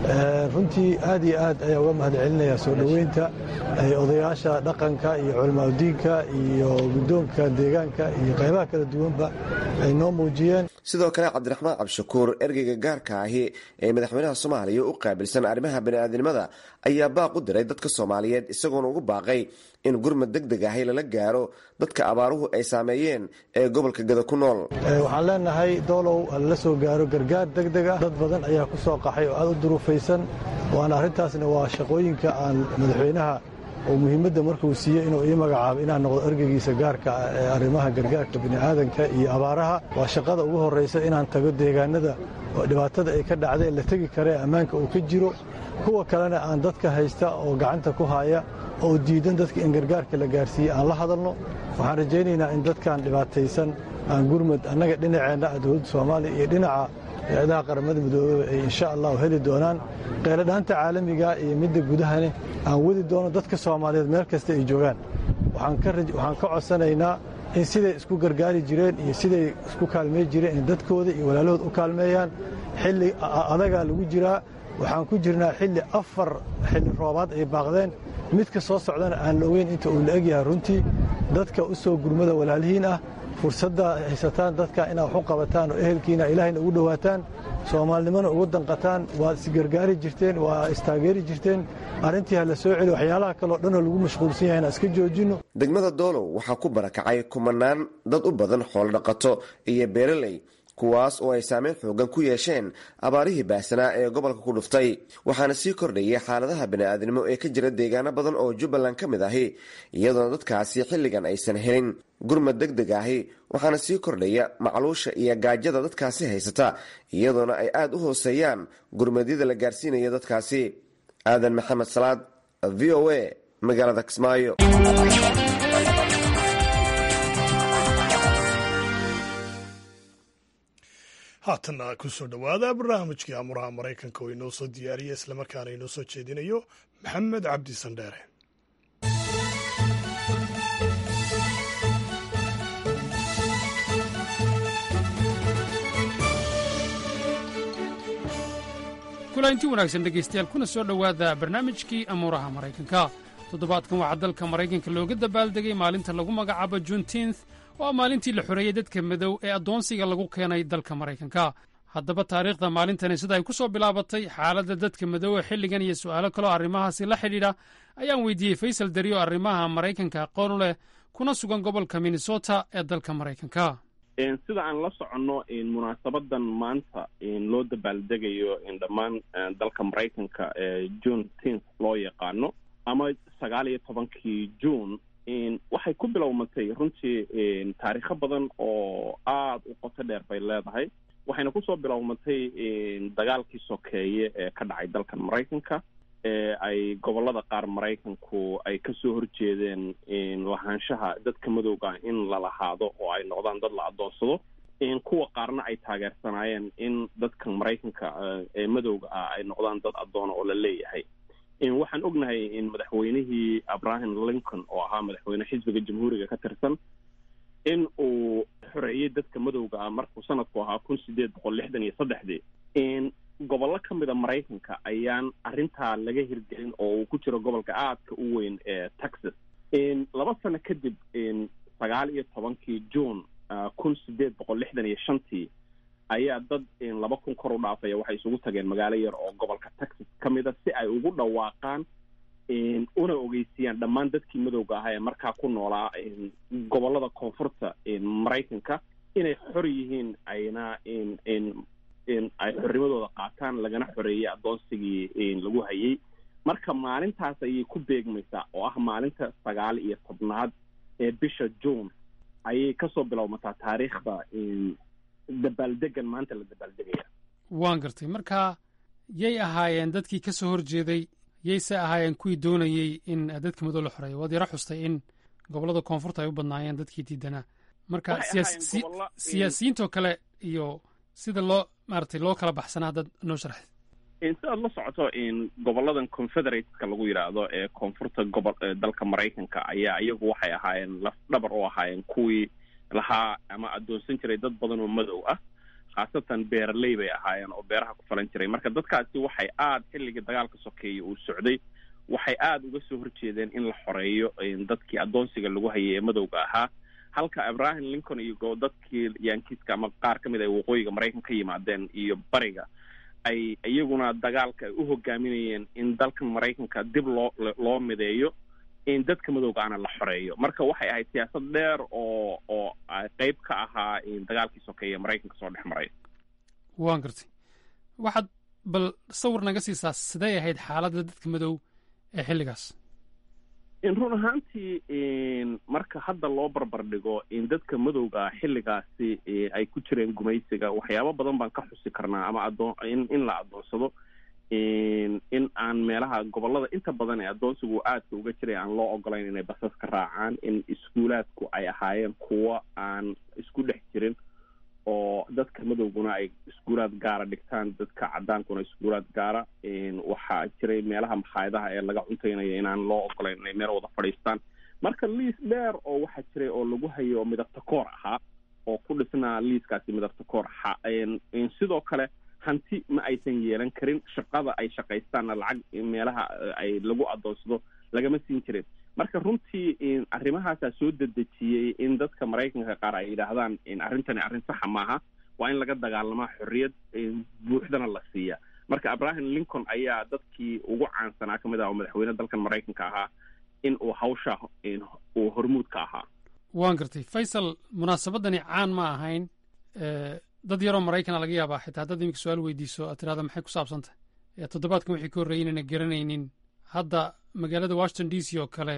runtii aad iyo aad ayaa uga mahad celinayaa soo dhoweynta odayaasha dhaqanka iyo culamaadudiinka iyo guddoonka deegaanka iyo qaybaha kala duwanba ay noo muujiyeen sidoo kale cabdiraxmaan cabshakuur ergeyga gaarka ahi ee madaxweynaha soomaaliya u qaabilsan arrimaha bani'aadinimada ayaa baaq u diray dadka soomaaliyeed isagoona ugu baaqay in gurmad deg deg ahi lala gaaro dadka abaaruhu ay saameeyeen ee gobolka gada ku nool waxaan leenahay doolow halala soo gaaro gargaar deg deg ah dad badan ayaa ku soo qaxay oo aad u duruufaysan waana arrintaasna waa shaqooyinka aan madaxweynaha oo muhiimadda markuu siiyey inuu ii magacaabo inaan noqdo ergeygiisa gaarka ah ee arrimaha gargaarka bini'aadanka iyo abaaraha waa shaqada ugu horraysa inaan tago deegaanada oo dhibaatada ay ka dhacdeen la tegi kara ee ammaanka uu ka jiro kuwa kalena aan dadka haysta oo gacanta ku haya oo diidan dadka in gargaarka la gaarsiiyey aan la hadalno waxaan rajaynaynaa in dadkan dhibaataysan aan gurmad annaga dhinaceenna ah dowladda soomaaliya iyo dhinaca hay-adaha qaramada midoobeba ay insha allahu heli doonaan qeyladhaanta caalamiga iyo midda gudahane aan wadi doono dadka soomaaliyeed meel kasta ay joogaan waxaan ka codsanaynaa in siday isku gargaari jireen iyo siday isku kaalmey jireen in dadkooda iyo walaalahood u kaalmeeyaan xilli adagaa lagu jiraa waxaan ku jirnaa xilli afar xilli roobaad ay baaqdeen midka soo socdana aan la ogeyn inta uu la egyahay runtii dadka u soo gurmada walaalihiin ah fursadda haysataan dadka inaad wax u qabataan oo ehelkiina ilaahayna ugu dhowaataan soomaalinimona ugu danqataan waad isgargaari jirteen waa istaageeri jirteen arrintii ha la soo celi waxyaalaha kaleo dhanoo lagu mashquulsan yahay inaan iska joojinno degmada doolow waxaa ku barakacay kumanaan dad u badan xoolodhaqato iyo beeraley kuwaas oo ay saameyn xoogan ku yeesheen abaarihii baahsanaa ee gobolka ku dhuftay waxaana sii kordhayay xaaladaha bani'aadnimo ee ka jira deegaano badan oo jubbaland ka mid ahi iyadoona dadkaasi xilligan aysan helin gurmad deg deg ahi waxaana sii kordhaya macluusha iyo gaajada dadkaasi haysata iyadoona ay aada u hooseeyaan gurmadyada la gaarsiinaya dadkaasi aadan maxamed salaad v o a magaalada kismaayo haatanna kusoo dhowaada barnaamijkii amuraha maraykanka oo inoo soo diyaariya islamarkaana inoo soo jeedinayo maxamed cabdi sandheere kulanti wanaagsan dhegaystayaal kuna soo dhowaada barnaamijkii amuuraha maraykanka toddobaadkan waxaa dalka maraykanka looga dabaaldegay maalinta lagu magacaabo juntinth oo ah maalintii la xoreeyey dadka madow ee addoonsiga lagu keenay dalka maraykanka haddaba taariikhda maalintani sida ay ku soo bilaabatay xaaladda dadka madow ee xilligan iyo su'aalo kaloo arrimahaasi la xidhiidha ayaan weydiiyey faysal dariyo arrimaha maraykanka aqoon u leh kuna sugan gobolka minnesota ee dalka maraykanka sida aan la soconno munaasabadan maanta loo dabaaldegayo dhammaan dalka maraykanka ee june tenth loo yaqaano ama sagaal iyo tobankii june waxay ku bilowmatay runtii taariikho badan oo aada u qoto dheer bay leedahay waxayna kusoo bilowmatay dagaalkii sokeeye ee ka dhacay dalkan maraykanka ee ay gobolada qaar maraykanku ay kasoo horjeedeen lahaanshaha dadka madowga in la lahaado oo ay noqdaan dad la adoonsado kuwa qaarna ay taageersanaayeen in dadka maraykanka ee madowga ah ay noqdaan dad addoona oo la leeyahay waxaan ognahay in madaxweynihii abraham lincoln oo ahaa madaxweyne xisbiga jamhuuriga ka tirsan in uu xoreeyey dadka madowga ah markuu sanadku ahaa kun sideed boqol lixdan iyo saddexdii gobollo ka mida maraykanka ayaan arrintaa laga hirgelin oo uu ku jiro gobolka aadka u weyn ee texas laba sano kadib sagaal iyo tobankii june kun sideed boqol lixdan iyo shantii ayaa dad laba kun kor u dhaafaya waxay isugu tageen magaalo yar oo gobolka texas ka mida si ay ugu dhawaaqaan una ogeysiiyaan dhammaan dadkii madowga ahaa ee markaa ku noolaa gobolada koonfurta maraykanka inay xor yihiin ayna ay xornimadooda qaataan lagana xoreeyey addoonsigii lagu hayay marka maalintaas ayay ku beegmaysaa oo ah maalinta sagaal iyo tobnaad ee bisha june ayay kasoo bilowmataa taariikhda dabaaldegan maanta la dabaaldegaya waan gartay marka yay ahaayeen dadkii ka soo horjeeday yayse ahaayeen kuwii doonayey in dadka madow la xoreeyo waad yaro xustay in gobollada koonfurta ay u badnaayeen dadkii diidanaa marka siyaasiyiintoo kale iyo sida loo maaragtay loo kala baxsanaa haddaad noo sharxid sidaad la socoto goboladan confederateska lagu yidhaahdo ee koonfurta gobol dalka maraykanka ayaa iyagu waxay ahaayeen laf dhabar u ahaayeen kuwii lahaa ama addoonsan jiray dad badan oo madow ah khaasatan beeraley bay ahaayeen oo beeraha ku falan jiray marka dadkaasi waxay aada xilligii dagaalka sokeeye uu socday waxay aada uga soo horjeedeen in la xoreeyo dadkii addoonsiga lagu hayay ee madowga ahaa halka abraham lincoln iyo dadkii yankiiska ama qaar ka mid ay waqooyiga maraykan ka yimaadeen iyo bariga ay iyaguna dagaalka ay u hogaaminayeen in dalkan maraykanka dib loo loo mideeyo in dadka madowga ana la xoreeyo marka waxay ahayd siyaasad dheer oo oo qeyb ka ahaa dagaalkii sokeeye maraykanka soo dhex maray waan gartay waxaad bal sawir naga siisaa siday ahayd xaaladda dadka madow ee xilligaas run ahaantii marka hadda loo barbar dhigo in dadka madowga xilligaasi ay ku jireen gumaysiga waxyaabo badan baan ka xusi karnaa ama adoon in in la addoonsado in aan meelaha gobolada inta badan ee addoonsigu aadka uga jiray aan loo ogolayn inay basas ka raacaan in iskuulaadku ay ahaayeen kuwo aan isku dhex jirin oo dadka madowguna ay iskuulaad gaara dhigtaan dadka cadaankuna iskuulaad gaara waxaa jiray meelaha makhaayadaha ee laga cuntaynaya inaan loo ogolayn inay meel wada fadhiistaan marka liis dheer oo waxaa jiray oo lagu hayo oo midabta koor ahaa oo ku dhisnaa liiskaasi midabta koor sidoo kale hanti ma aysan yeelan karin shaqada ay shaqaystaanna lacag meelaha ay lagu adoonsado lagama siin jirin marka runtii arrimahaasaa soo dedejiyey in dadka maraykanka qaar ay yidhaahdaan arrintani arrin saxa maaha waa in laga dagaalamaa xorriyad buuxdana la siiya marka abraham lincoln ayaa dadkii ugu caansanaa ka mid ah oo madaxweyne dalkan maraykanka ahaa in uu hawsha uu hormuud ka ahaa waan gartay faysal munaasabadani caan ma ahayn dad yaroo maraykana laga yaabaa xitaa haddaad iminka su-aal weydiiso aad tirahda maxay ku saabsantahay toddobaadkan wixii ka horreeyey inayna garanaynin hadda magaalada washington d c oo kale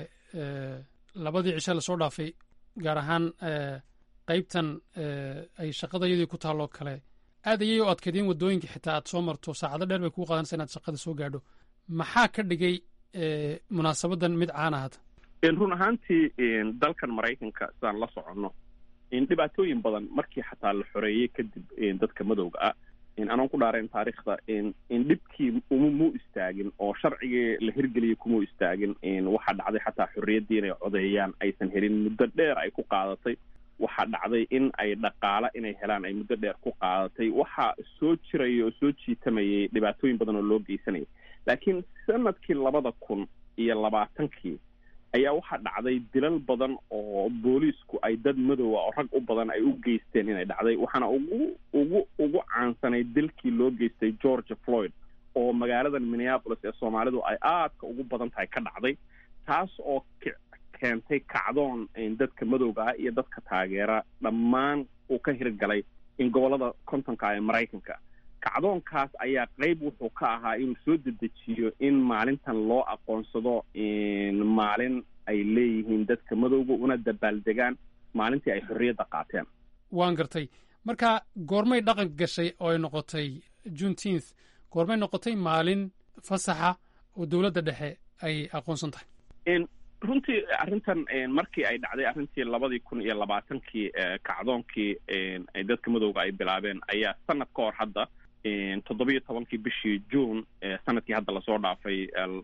labadii cishe lasoo dhaafay gaar ahaan qaybtan ay shaqada iyadii ku taalloo kale aad ayay u adkaydeen waddooyinka xitaa aad soo marto saacado dheer bay kuu qaadanaysa inaad shaqada soo gaadho maxaa ka dhigay munaasabadan mid caana hadda run ahaantii dalkan maraykanka sidaan la soconno dhibaatooyin badan markii xataa la xoreeyey kadib dadka madowga ah anoon ku dhaarayn taariikhda dhibkii uma mu istaagin oo sharcigii la hirgeliyay kumau istaagin waxaa dhacday xataa xorriyaddii inay codeeyaan aysan helin muddo dheer ay ku qaadatay waxaa dhacday in ay dhaqaala inay helaan ay muddo dheer ku qaadatay waxaa soo jiraya oo soo jiitamayay dhibaatooyin badan oo loo geysanayay laakiin sanadkii labada kun iyo labaatankii ayaa waxaa dhacday dilal badan oo booliisku ay dad madowa oo rag u badan ay u geysteen inay dhacday waxaana ugu ugu ugu caansanay dilkii loo geystay georgia floyd oo magaaladan minneapolis ee soomaalidu ay aadka ugu badan tahay ka dhacday taas oo keentay kacdoon dadka madowga ah iyo dadka taageera dhammaan uu ka hirgalay in gobollada kontonka ee maraykanka kacdoonkaas ayaa qeyb wuxuu ka ahaa inuu soo dedejiyo in maalintan loo aqoonsado maalin ay leeyihiin dadka madowga una dabaaldegaan maalintii ay xorriyadda qaateen waan gartay marka goormay dhaqan gashay oo ay noqotay juneteenth goormay noqotay maalin fasaxa oo dowladda dhexe ay aqoonsan tahay runtii arrintan markii ay dhacday arrintii labadii kun iyo labaatankii kacdoonkii ay dadka madowga ay bilaabeen ayaa sanad ka hor hadda toddobiyo tobankii bishii june sanadkii hadda lasoo dhaafay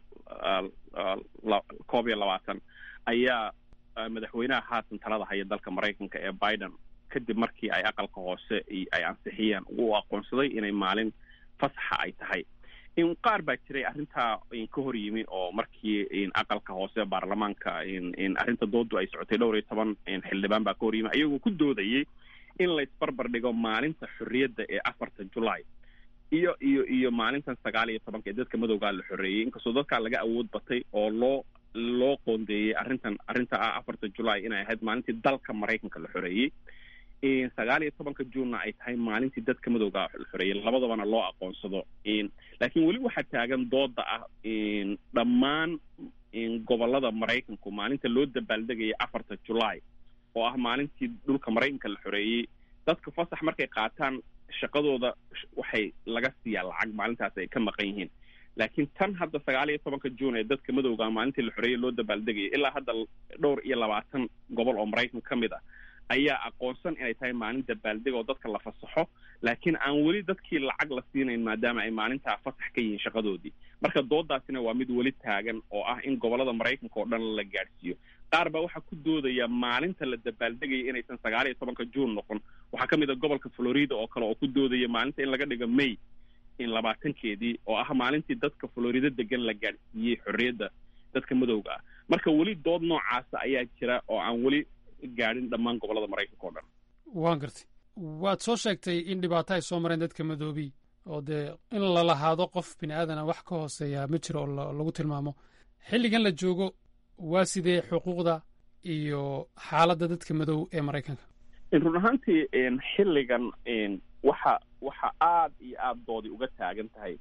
koob iyo labaatan ayaa madaxweynaha haatan talada haya dalka maraykanka ee biden kadib markii ay aqalka hoose ay ansixiyeen u aqoonsaday inay maalin fasaxa ay tahay qaar baa jiray arrintaa ka hor yimi oo markii aqalka hoose baarlamaanka arrinta doodu ay socotay dhowr iyo toban xildhibaan baa ka hor yimi ayagoo ku doodayay in laysbarbar dhigo maalinta xorriyadda ee afarta july iyo iyo iyo maalintan sagaal iyo tobanka ee dadka madowgaa la xoreeyey inkastoo dadkaa laga awood batay oo loo loo qoondeeyey arrintan arrinta ah afarta july inay ahayd maalintii dalka maraykanka la xoreeyey sagaal iyo tobanka juunna ay tahay maalintii dadka madowga la xoreeyey labadabana loo aqoonsado laakiin weli waxaa taagan dooda ah dhammaan gobolada maraykanku maalinta loo dabaaldegaya afarta july oo ah maalintii dhulka maraykanka la xoreeyey dadka fasax markay qaataan shaqadooda waxay laga siiyaa lacag maalintaas ay ka maqan yihiin laakiin tan hadda sagaal iyo tobanka juun ee dadka madowga maalintii la xoreeyey loo dabaaldegaya ilaa hadda dhowr iyo labaatan gobol oo maraykan ka mid ah ayaa aqoonsan inay tahay maalin dabaaldeg oo dadka la fasaxo laakiin aan weli dadkii lacag la siinayn maadaama ay maalintaa fasax ka yihiin shaqadoodii marka doodaasina waa mid weli taagan oo ah in gobolada maraykanka oo dhan la gaadhsiiyo qaar baa waxaa ku doodaya maalinta la dabaaldegaya inaysan sagaal iyo tobanka juun noqon waxaa ka mid a gobolka florida oo kale oo ku doodaya maalinta in laga dhigo may in labaatankeedii oo ah maalintii dadka florida degan la gaadhsiiyey xorriyadda dadka madowga ah marka weli dood noocaasa ayaa jira oo aan weli gaadhin dhammaan gobolada maraykanka o dhan waan gartay waad soo sheegtay in dhibaato ay soo mareen dadka madoobi oo dee in la lahaado qof bini aadana wax ka hooseeya ma jiro oo lagu tilmaamo xilligan la joogo waa sidee xuquuqda iyo xaaladda dadka madow ee maraykanka run ahaantii xilligan waxa waxa aad iyo aada doodi uga taagan tahay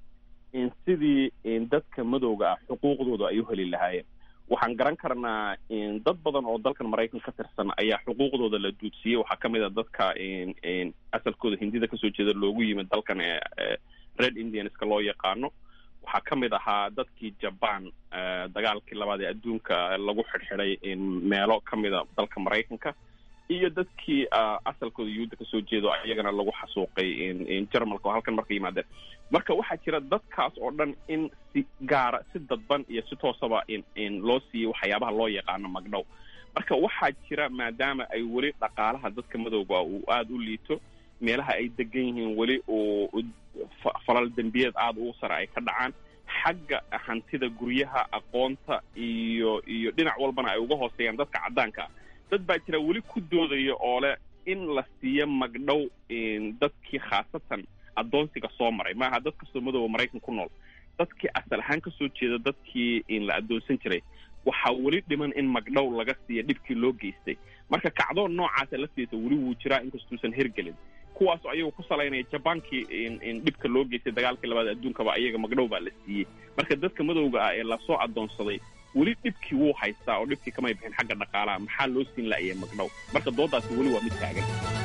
sidii dadka madowga ah xuquuqdooda ay u heli lahaayeen waxaan garan karnaa dad badan oo dalkan maraykan ka tirsan ayaa xuquuqdooda la duudsiiyey waxaa ka mid a dadka asalkooda hindida kasoo jeeda loogu yimid dalkan red indianska loo yaqaano waxaa ka mid ahaa dadkii jaban dagaalkii labaad ee adduunka lagu xidhxidhay meelo ka mida dalka maraykanka iyo dadkii asalkooda yuhuudda kasoo jeedo iyagana lagu xasuuqay jarmalka oo halkan marka yimaadeen marka waxaa jira dadkaas oo dhan in si gaara si dadban iyo si toosaba loo siiyey waxyaabaha loo yaqaano magdhow marka waxaa jira maadaama ay weli dhaqaalaha dadka madowga uu aada u liito meelaha ay degan yihiin weli uu falal dembiyeed aada ugu sare ay ka dhacaan xagga hantida guryaha aqoonta iyo iyo dhinac walbana ay uga hooseeyaan dadka caddaanka ah dad baa jira weli ku doodaya oo leh in la siiyo magdhow dadkii khaasatan addoonsiga soo maray maaha dad kastoo madooba maraykan ku nool dadkii asal ahaan kasoo jeeda dadkii la addoonsan jiray waxaa weli dhiman in magdhow laga siiya dhibkii loo geystay marka kacdoon noocaasa laftiisa weli wuu jiraa inkastuusan hergelin kuwaasoo ayagu ku salaynaya jabaankii dhibka loo geystay dagaalkii labaad adduunkaba ayaga magdhow baa la siiyey marka dadka madowga ah ee lasoo addoonsaday weli dhibkii wuu haystaa oo dhibkii kamay bixin xagga dhaqaalaha maxaa loo siin la'yay magdhow marka doodaasi weli waa mid taagan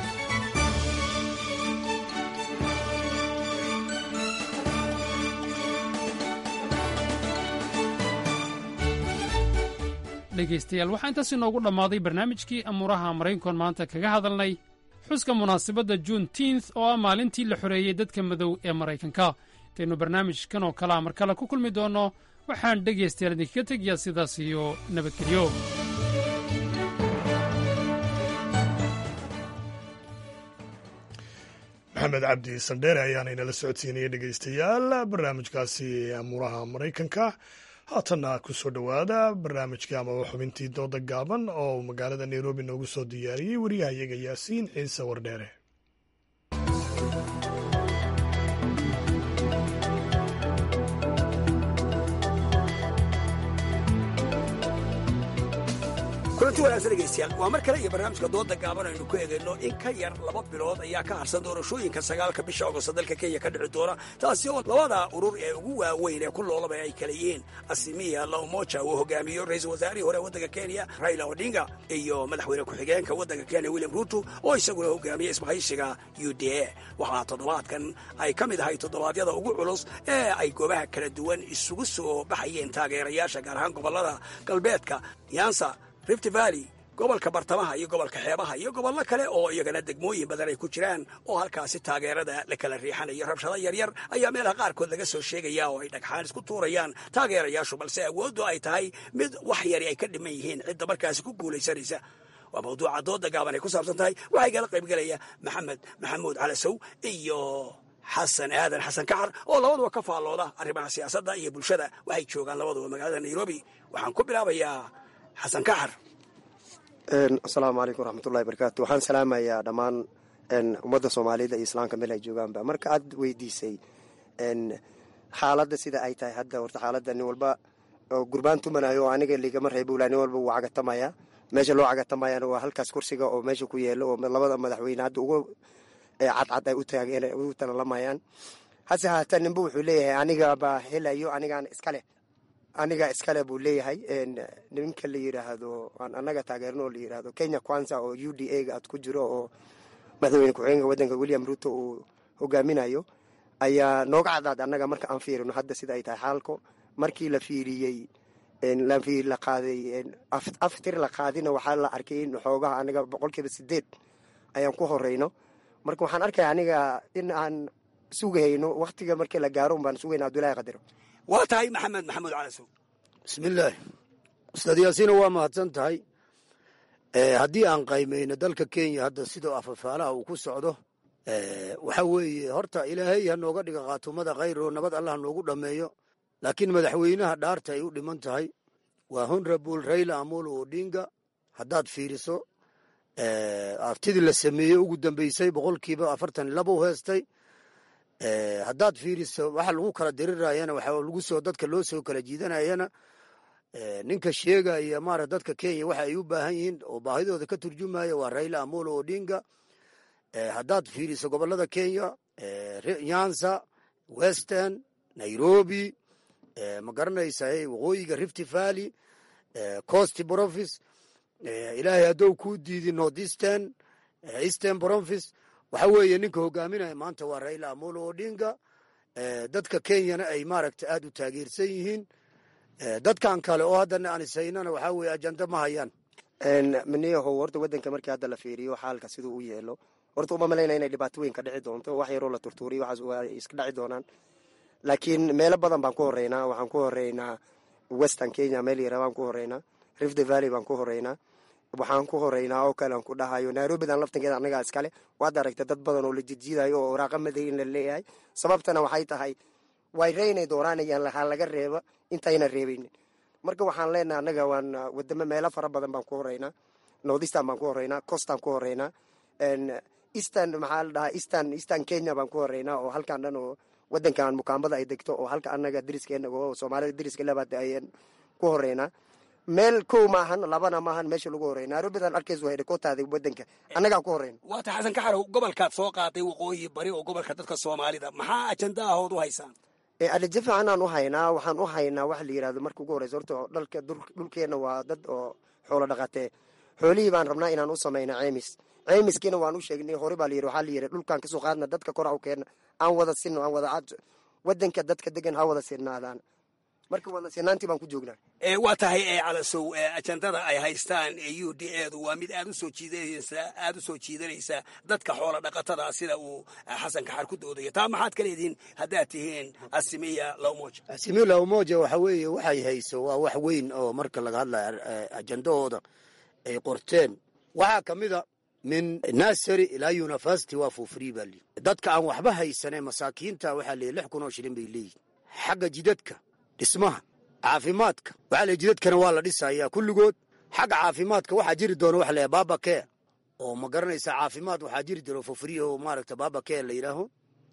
dhegaystayaal waxaa intaas inoogu dhammaaday barnaamijkii amuuraha maraykankoon maanta kaga hadalnay xuska munaasabadda juun tiinth oo ah maalintii la xoreeyey dadka madow ee maraykanka intaynu barnaamijkan oo kalea mar kale ku kulmi doonno waxaan dhegaystayaal idinkaga tegayaa sidaas iyo nabadgelyo maxamed cabdi sandheere ayaana inala socodsiinaya dhegaystayaal barnaamijkaasi amuuraha maraykanka haatanna ku soo dhowaada barnaamijkii amaba xubintii dooda gaaban oo magaalada nairobi noogu soo diyaariyey wariyahayaga yaasiin ciise wardheere kulanti wanaagsan dhegaystayaal waa mar kale iyo barnaamijka dooda gaaban aynu ku eegayno in ka yar laba bilood ayaa ka harsan doorashooyinka sagaalka bisha ogosto dalka kenya ka dhici doona taasi oo labada urur ee ugu waaweyn ee ku loolaba ay kala yihiin asimiya laumoja uu hogaamiyo ra-iisul wasaarihii hore waddanka kenya raila odinga iyo madaxweyne ku-xigeenka waddanka kenya william ruto oo isaguna hogaamiya isbahaysiga u d a waxaa toddobaadkan ay ka mid ahay toddobaadyada ugu culus ee ay goobaha kala duwan isugu soo baxayeen taageerayaasha gaar ahaan gobollada galbeedka yansa rift valley gobolka bartamaha iyo gobolka xeebaha iyo gobollo kale oo iyagana degmooyin badan ay ku jiraan oo halkaasi taageerada la kala riixanayo rabshado yaryar ayaa meelaha qaarkood laga soo sheegaya oo ay dhagxaan isku tuurayaan taageerayaashu balse awooddu ay tahay mid wax yari ay ka dhiman yihiin cidda markaasi ku guulaysanaysa waa mawduuca dooda gaaban ay ku saabsan tahay waxaa igala qaybgelaya maxamed maxamuud calasow iyo xasan aadan xasan kaxar oo labaduba ka faallooda arrimaha siyaasadda iyo bulshada waxay joogaan labaduba magaalada nairobi waxaan ku bilaabayaa xasan kaxar asalaamu calaykum waraxmatullahi barakaatu waxaan salaamayaa dhammaan ummadda soomaalida iyo islaamka meel ay joogaanba marka aad weydiisay xaaladda sida ay tahay hadda horta xaaladda nin walba oo gurbaan tumanayo oo aniga ligama reebula nin walba wuu cagatamaya meesha loo cagatamayana waa halkaas kursiga oo meesha ku yeelo oo labada madaxweyne hadda ugu cadcad ay u talalamayaan hase haatan ninba wuxuu leeyahay anigabaa helayo anigaan iska leh aniga iskale buu leeyahay niminka la yiraahdo aan anaga taageerno oo la yiraahdo kenya kwanza oo u d a ga aad ku jiro oo madaxweyne ku-xigeenka waddanka william ruto uu hogaaminayo ayaa nooga caddaad annaga marka aan fiirino hadda sida ay tahay xaalko markii la fiiriyey la qaaday aftir la qaadina waxaa la arkay in xoogaha aniga boqolkiiba sideed ayaan ku horeyno marka waxaan arkaya aniga in aan sugahayno waktiga markii la gaaro baan sugayna abdullahi qadiro waa tahay maxamed maxamuud calasow bismillaahi ustaad yaasiina waa mahadsan tahay haddii aan qaymayno dalka kenya hadda sidoo afafaalaha uu ku socdo waxa weeye horta ilaahay ha nooga dhiga khaatumada khayr oo nabad allah noogu dhammeeyo laakiin madaxweynaha dhaarta ay u dhiman tahay waa honrabul raila amolo odinga haddaad fiiriso aftidii la sameeyey ugu dambeysay boqolkiiba afartan laba u heestay haddaad fiiriso waxa lagu kala dirirayana waxa lagu soo dadka loo soo kala jiidanayana ninka sheegaya maara dadka kenya waxa ay u baahan yihiin oo baahidooda ka turjumaya waa raila amolo odinga haddaad fiiriso gobolada kenya nyanza western nairobi ma garanaysa waqooyiga rift valley coast province ilaahay haddou kuu diidi north eastern eastern province waxa weeye ninka hogaaminaya maanta waa raila amolo odinga dadka kenyana ay maaragta aad u taageersan yihiin dadkan kale oo haddana aan ishaynana waxaa weye ajanda ma hayaan maniyahow horta waddanka markii hadda la fiiriyo xaalka siduu u yeelo horta uma malayna inay dhibaato weyn ka dhici doonto wax yaroo la turtuuriyo waxaas waa iska dhaci doonaan laakiin meelo badan baan ku horeynaa waxaan ku horeynaa western kenya meel yara baan ku horeynaa rift valley baan ku horeynaa waxaan ku horeynaa oo kale aan ku dhahayo nairobidan laftankeeda annagaa iskale waad aragta dad badan oo la jijiidayo oo waraaqa madayn la leeyahay sababtana waxay tahay way reynay dooraanayaan ha laga reeba intayna reebaynin marka waxaan leenahay annaga waan wadamo meelo fara badan baan ku horeynaa northeastern baan ku horeynaa coastaan ku horeynaa eastern maxaa la dhahaa eastern eastern kenya baan ku horeynaa oo halkan dhan oo wadankan mukaambada ay degto oo halka annaga dariskeenna oo soomaalida dariska labaad ayaan ku horeynaa meel kow maahan labana maahan meesha lagu horey nairobidan arkaysu hay dhakootaada wadanka annagaa ku horeyna waata xasan kaxarow gobolkaad soo qaaday waqooyi bari oo gobolka dadka soomaalida maxaa ajanda ahood u haysaan adaje fiicanaan u haynaa waxaan u haynaa waxa la yidhahdo marka ugu horeysa horta dhalka dhulkeenna waa dad oo xoolo dhaqatee xoolihii baan rabnaa inaan u samayna ceemis ceemiskiina waan u sheegnay hore baa layidhi waxaa la yidhi dhulkaan kasoo qaadna dadka kora u keenna aan wada sinno aan wada wadanka dadka degan ha wada sinnaadaan marka wada sinaantii baan ku joognaa waa tahay calasow ajandada ay haystaan u d edu waa mid aad usoo jiidanaysa aada usoo jiidanaysa dadka xoola dhaqatada sida uu xasan kaxar ku doodayo taa maxaad ka leedihiin haddaad tihiin asimiya lawmoja asimiya lawmoja waxa weeye waxay hayso waa wax weyn oo marka laga hadlayo ajandahooda ay qorteen waxaa ka mid a min nasary ilaa university waa for free baa lii dadka aan waxba haysanee masaakiinta waxaa leeyahy lix kun oo shilin bay leeyihin xagga jidadka dhismaha caafimaadka waxaa leeyahy jidadkana waa la dhisayaa kulligood xagga caafimaadka waxaa jiri doona waxa leeyahy baba care oo ma garanaysaa caafimaad waxaa jiri doona for free oo maaragta baba care la yidhaaho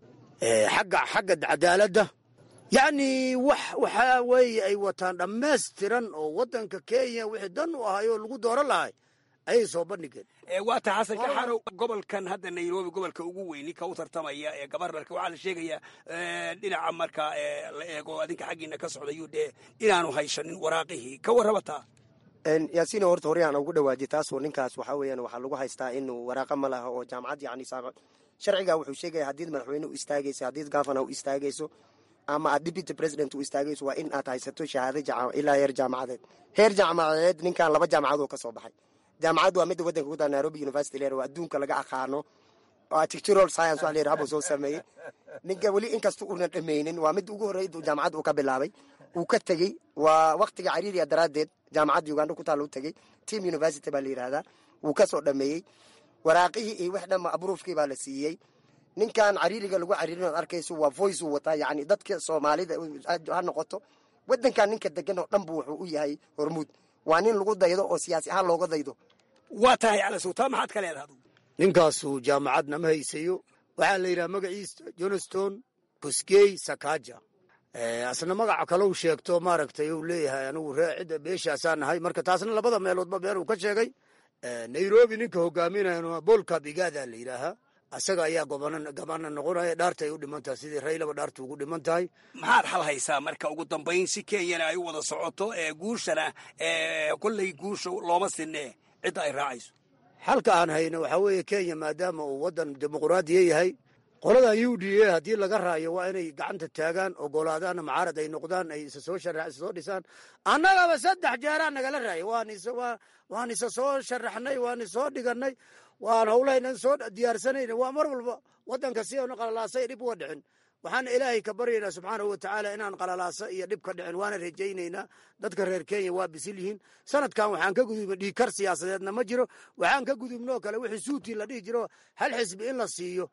xagga xagga cadaaladda yacni wax waxaa weeye ay wataan dhammaystiran oo waddanka kenya wixii dan u ahay oo lagu dooran lahay ayay soo bandhigeen waata xasan kaxarow gobolkan hadda nairobi gobolka ugu weyni ka u tartamaya ee gabarnarka waxaa la sheegayaa dhinaca marka la eego adinka xaggiina ka socda u d inaanu haysanin waraaqihii ka warrabataa yaasiin horta horyaan ugu dhawaajiy taasoo ninkaas waxaa weeyaan waxaa lagu haystaa inuu waraaqa ma laha oo jaamacad yacni sharciga wuxuu sheegaya haddiid madaxweyne u istaagayso haddiid gafana u istaagayso ama aad deputy president u istaagayso waa in aad haysato shahaado ilaa heer jaamacadeed heer jaamacadeed ninkan laba jaamacadoo ka soo baxay jaamacaddu waa midda wadanka ku taa nairobi university leer oo adduunka laga aqaano oo architectural science wax la yidhaha buu soo sameeyey ninka weli inkasta uunan dhammaynin waa mid ugu horreyd jaamacadda uu ka bilaabay uu ka tegey waa waktiga cariiriya daraaddeed jaamacadda uganda ku taal u tegey team university baa la yidhahdaa wuu ka soo dhammeeyey waraaqihii iyo wax dhanba abruufkii baa la siiyey ninkan cariiriga lagu cariirin ood arkayso waa voice uu wataa yacni dadka soomaalida ha noqoto wadankan ninka degan oo dhan bu wuxuu u yahay hormuud waa nin lagu daydo oo siyaasi ahaan looga daydo waa tahay calasow taa maxaad ka leedaha ninkaasu jaamacadna ma haysayo waxaa la yidhaha magaciisa johnston buskey sakaja asna magaca kalau sheegto maaragtay uu leeyahay anigu ree cidda beeshaasaa nahay marka taasna labada meeloodba been uu ka sheegay nairobi ninka hogaaminaya bolka bigada la yidhaahaa asaga ayaa gabana noqonaya dhaarta ay u dhiman tahay sidii raylaba dhaarta ugu dhiman tahay maxaad xal haysaa marka ugu dambayn si kenyana ay u wada socoto ee guushana kolley guusha looma sinee cidda ay raacayso xalka aan hayno waxaa weeye kenya maadaama uu waddan dimuquraadiya yahay qoladan u d a haddii laga raayo waa inay gacanta taagaan ogolaadaanna macaarad ay noqdaan ay isa soo shara isa soo dhisaan annagaba saddex jeeraa nagala raayay waan isa soo sharaxnay waan isoo dhiganay waan howlahaynan soo diyaarsanayna waa mar walba waddanka si aanu qalalaasay dhib uga dhicin waxaana ilaahay ka baryaynaa subxaanahu watacaala inaan qalalaasa iyo dhib ka dhicin waana rajaynaynaa dadka reer kenya waa bisil yihiin sanadkan waxaan ka gudubnay dhiikar siyaasadeedna ma jiro waxaan ka gudubnoo kale wixii suutii la dhihi jiro hal xisbi in la siiyo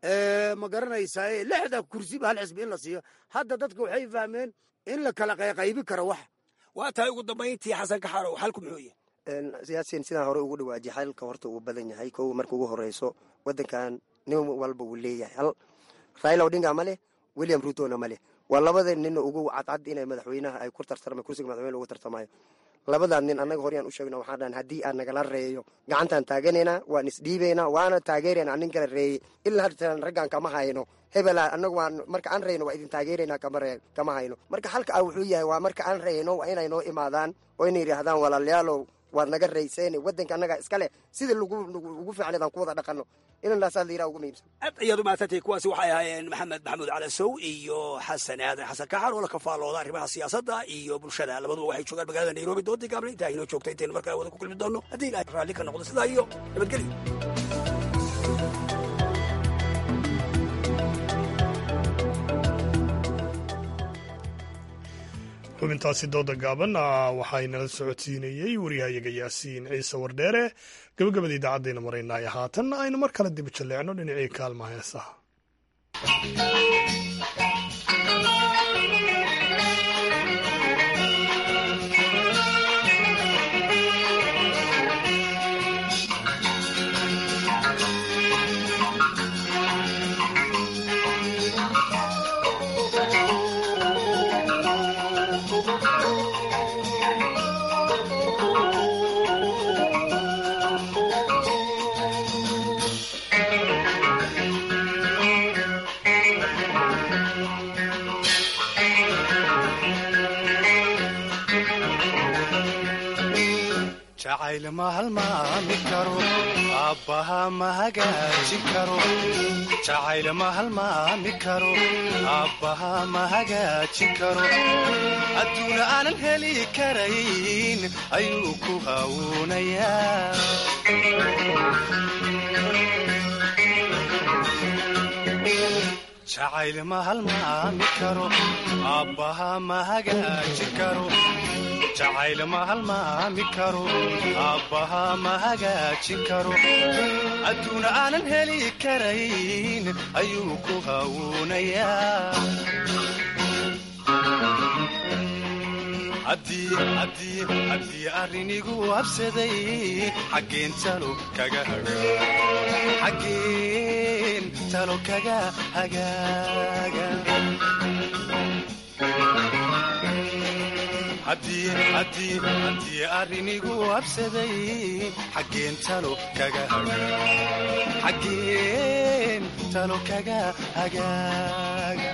ma garanaysaa lixda kursiba hal xisbi in la siiyo hadda dadka waxay fahmeen in la kala qayqaybi karo wax waa tahay ugu dambayntii xasan kaxarow xalku muxuu yahay siyaasiyan sidaan hore ugu dhawaajiye xalka horta uu badan yahay kow marka ugu horeyso wadankan nin walba uu leeyahay hal raila odinga ma leh william rutona ma leh waa labada nin ugu cadcad inay madaxweynaha ay ku tartarma kursiga madaxweyne ugu tartamayo labadaa nin annaga horyaan u sheegno waxaan dhahan haddii aan nagala reeyo gacantaan taaganaynaa waan isdhiibaynaa waana taageeraynaa nin kala reeyey ilaa hartan raggaan kama hayno hebela annagu waan marka aan reyno waa idin taageeraynaa kama ree kama hayno marka halka ah wuxuu yahay waa marka aan reyno waa inay noo imaadaan oo inay yidhaahdaan walaalayaalow waad naga rayseen wadanka annaga iskale sida ugu fiicneed aan ku wada dhaqanno inanaasaa la yidhaha ugu muhiimsan aad ayaad umahadsantay kuwaasi waxay ahaayeen maxamed maxamuud calasow iyo xasan aadan xasan kaxar oo la kafaalooda arrimaha siyaasadda iyo bulshada labaduba waxay joogaan magaalada nairobi doontii gaabna intaa inoo joogta intaynu markaa wada ku kulmi doonno haddii ilahay raalli ka noqdo sidaa iyo nabadgelyo xubintaasi dooda gaaban waxaynala socodsiinayey waryahayaga yaasiin ciise wardheere gabagabada idaacadayna maraynaya haatan aynu mar kale dib jalleecno dhinacii kaalmaha heesaha jacayl ma halmaami karo aabbaha ma hagaajin karo jacayl ma halmaami karo aabbaha ma hagaajin karo adduuna aanan heli karayn ayuu ku hawuunayaa jacayl ma halmaami karo aabbaha ma hagaajin karo jacayl ma halmaami karo aabbaha ma hagaajin karo adduuna aanan heli karayn ayuu ku hawuunayaa haddii arrinigu habsaday xaggeen talo kaga xaggeen talo kaga hagaaga haddii arrinigu habsaday xaggeen talo kaga xaggeen talo kaga hagaaga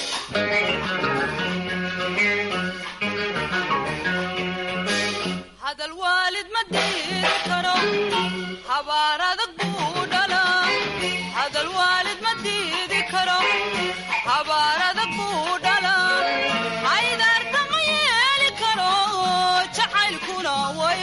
hadal waalid ma diiri karo habaar adag buu dhalaa hadal waalid ma diidi karo habaar adag buu dhalaa haydaarta ma yeeli karo jacaylkuna way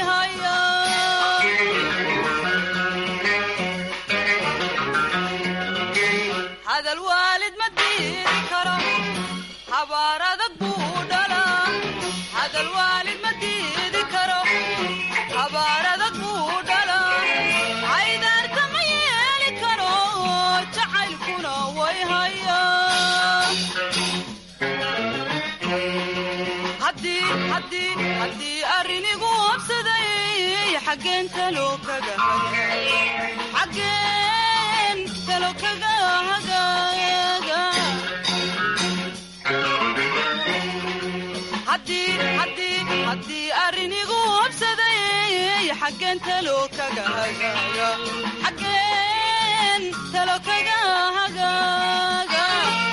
hayaa hadal waalid ma diiri karo habaar adag buu dhalaa hadal waalid ma diidi karo habaar adag buu dhalaa haydaarta ma yeeli karo jacaylkuna way hayaa haddii arrinigu habsaday xaggeen talo kaga xaggeen talo kaga hagaaga haddii arrinigu habsaday xaggeen talo kaga hagaaga xaggeen talo kaga hagaaga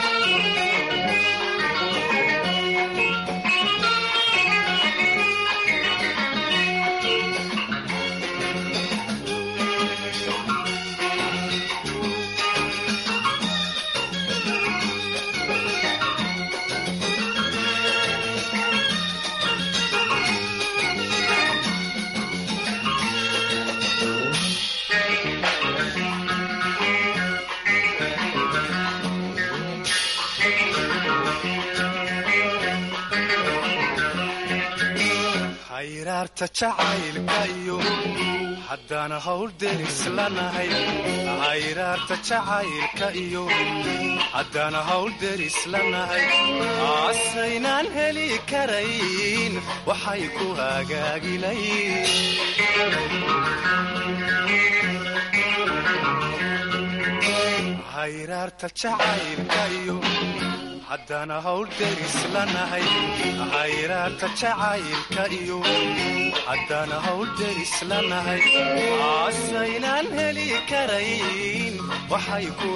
hayraarta jacaylka iyo haddaan hawl deris lanahay hayraarta jacaylka iyo haddaan hawl deris lanahay aasaynaan heli karayn waxay ku hagaagilayn hayraarta jacaylka iyo haddaan hawl deris lanahay hayraarta jacaylka iyo haddaan hawl deris lanahay aasaynaan heli karayn waxay ku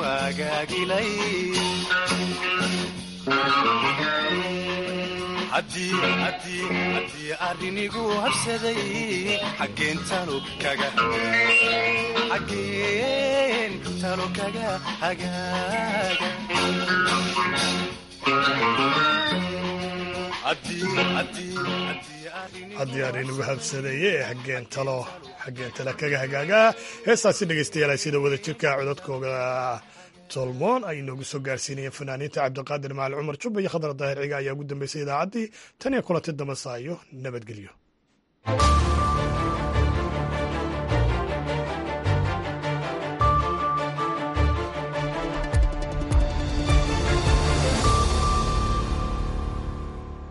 hagaagilayn arrinigu habsaday xaggeen talo kaga xaggeen talo kaga hagaaga haddii arrinugu habsadeeye ee xaggeen talo xaggeen tale kaga hagaagaa heestaasi dhegaystayaal sida wada jirka codadkooga tolmoon ay inoogu soo gaarsiinayeen fanaaniinta cabdiqaadir macali cumar jubba iyo khadar daahir ciga ayaa ugu dambeysay idaacaddii tan iyo kulanti dambasaayo nabadgelyo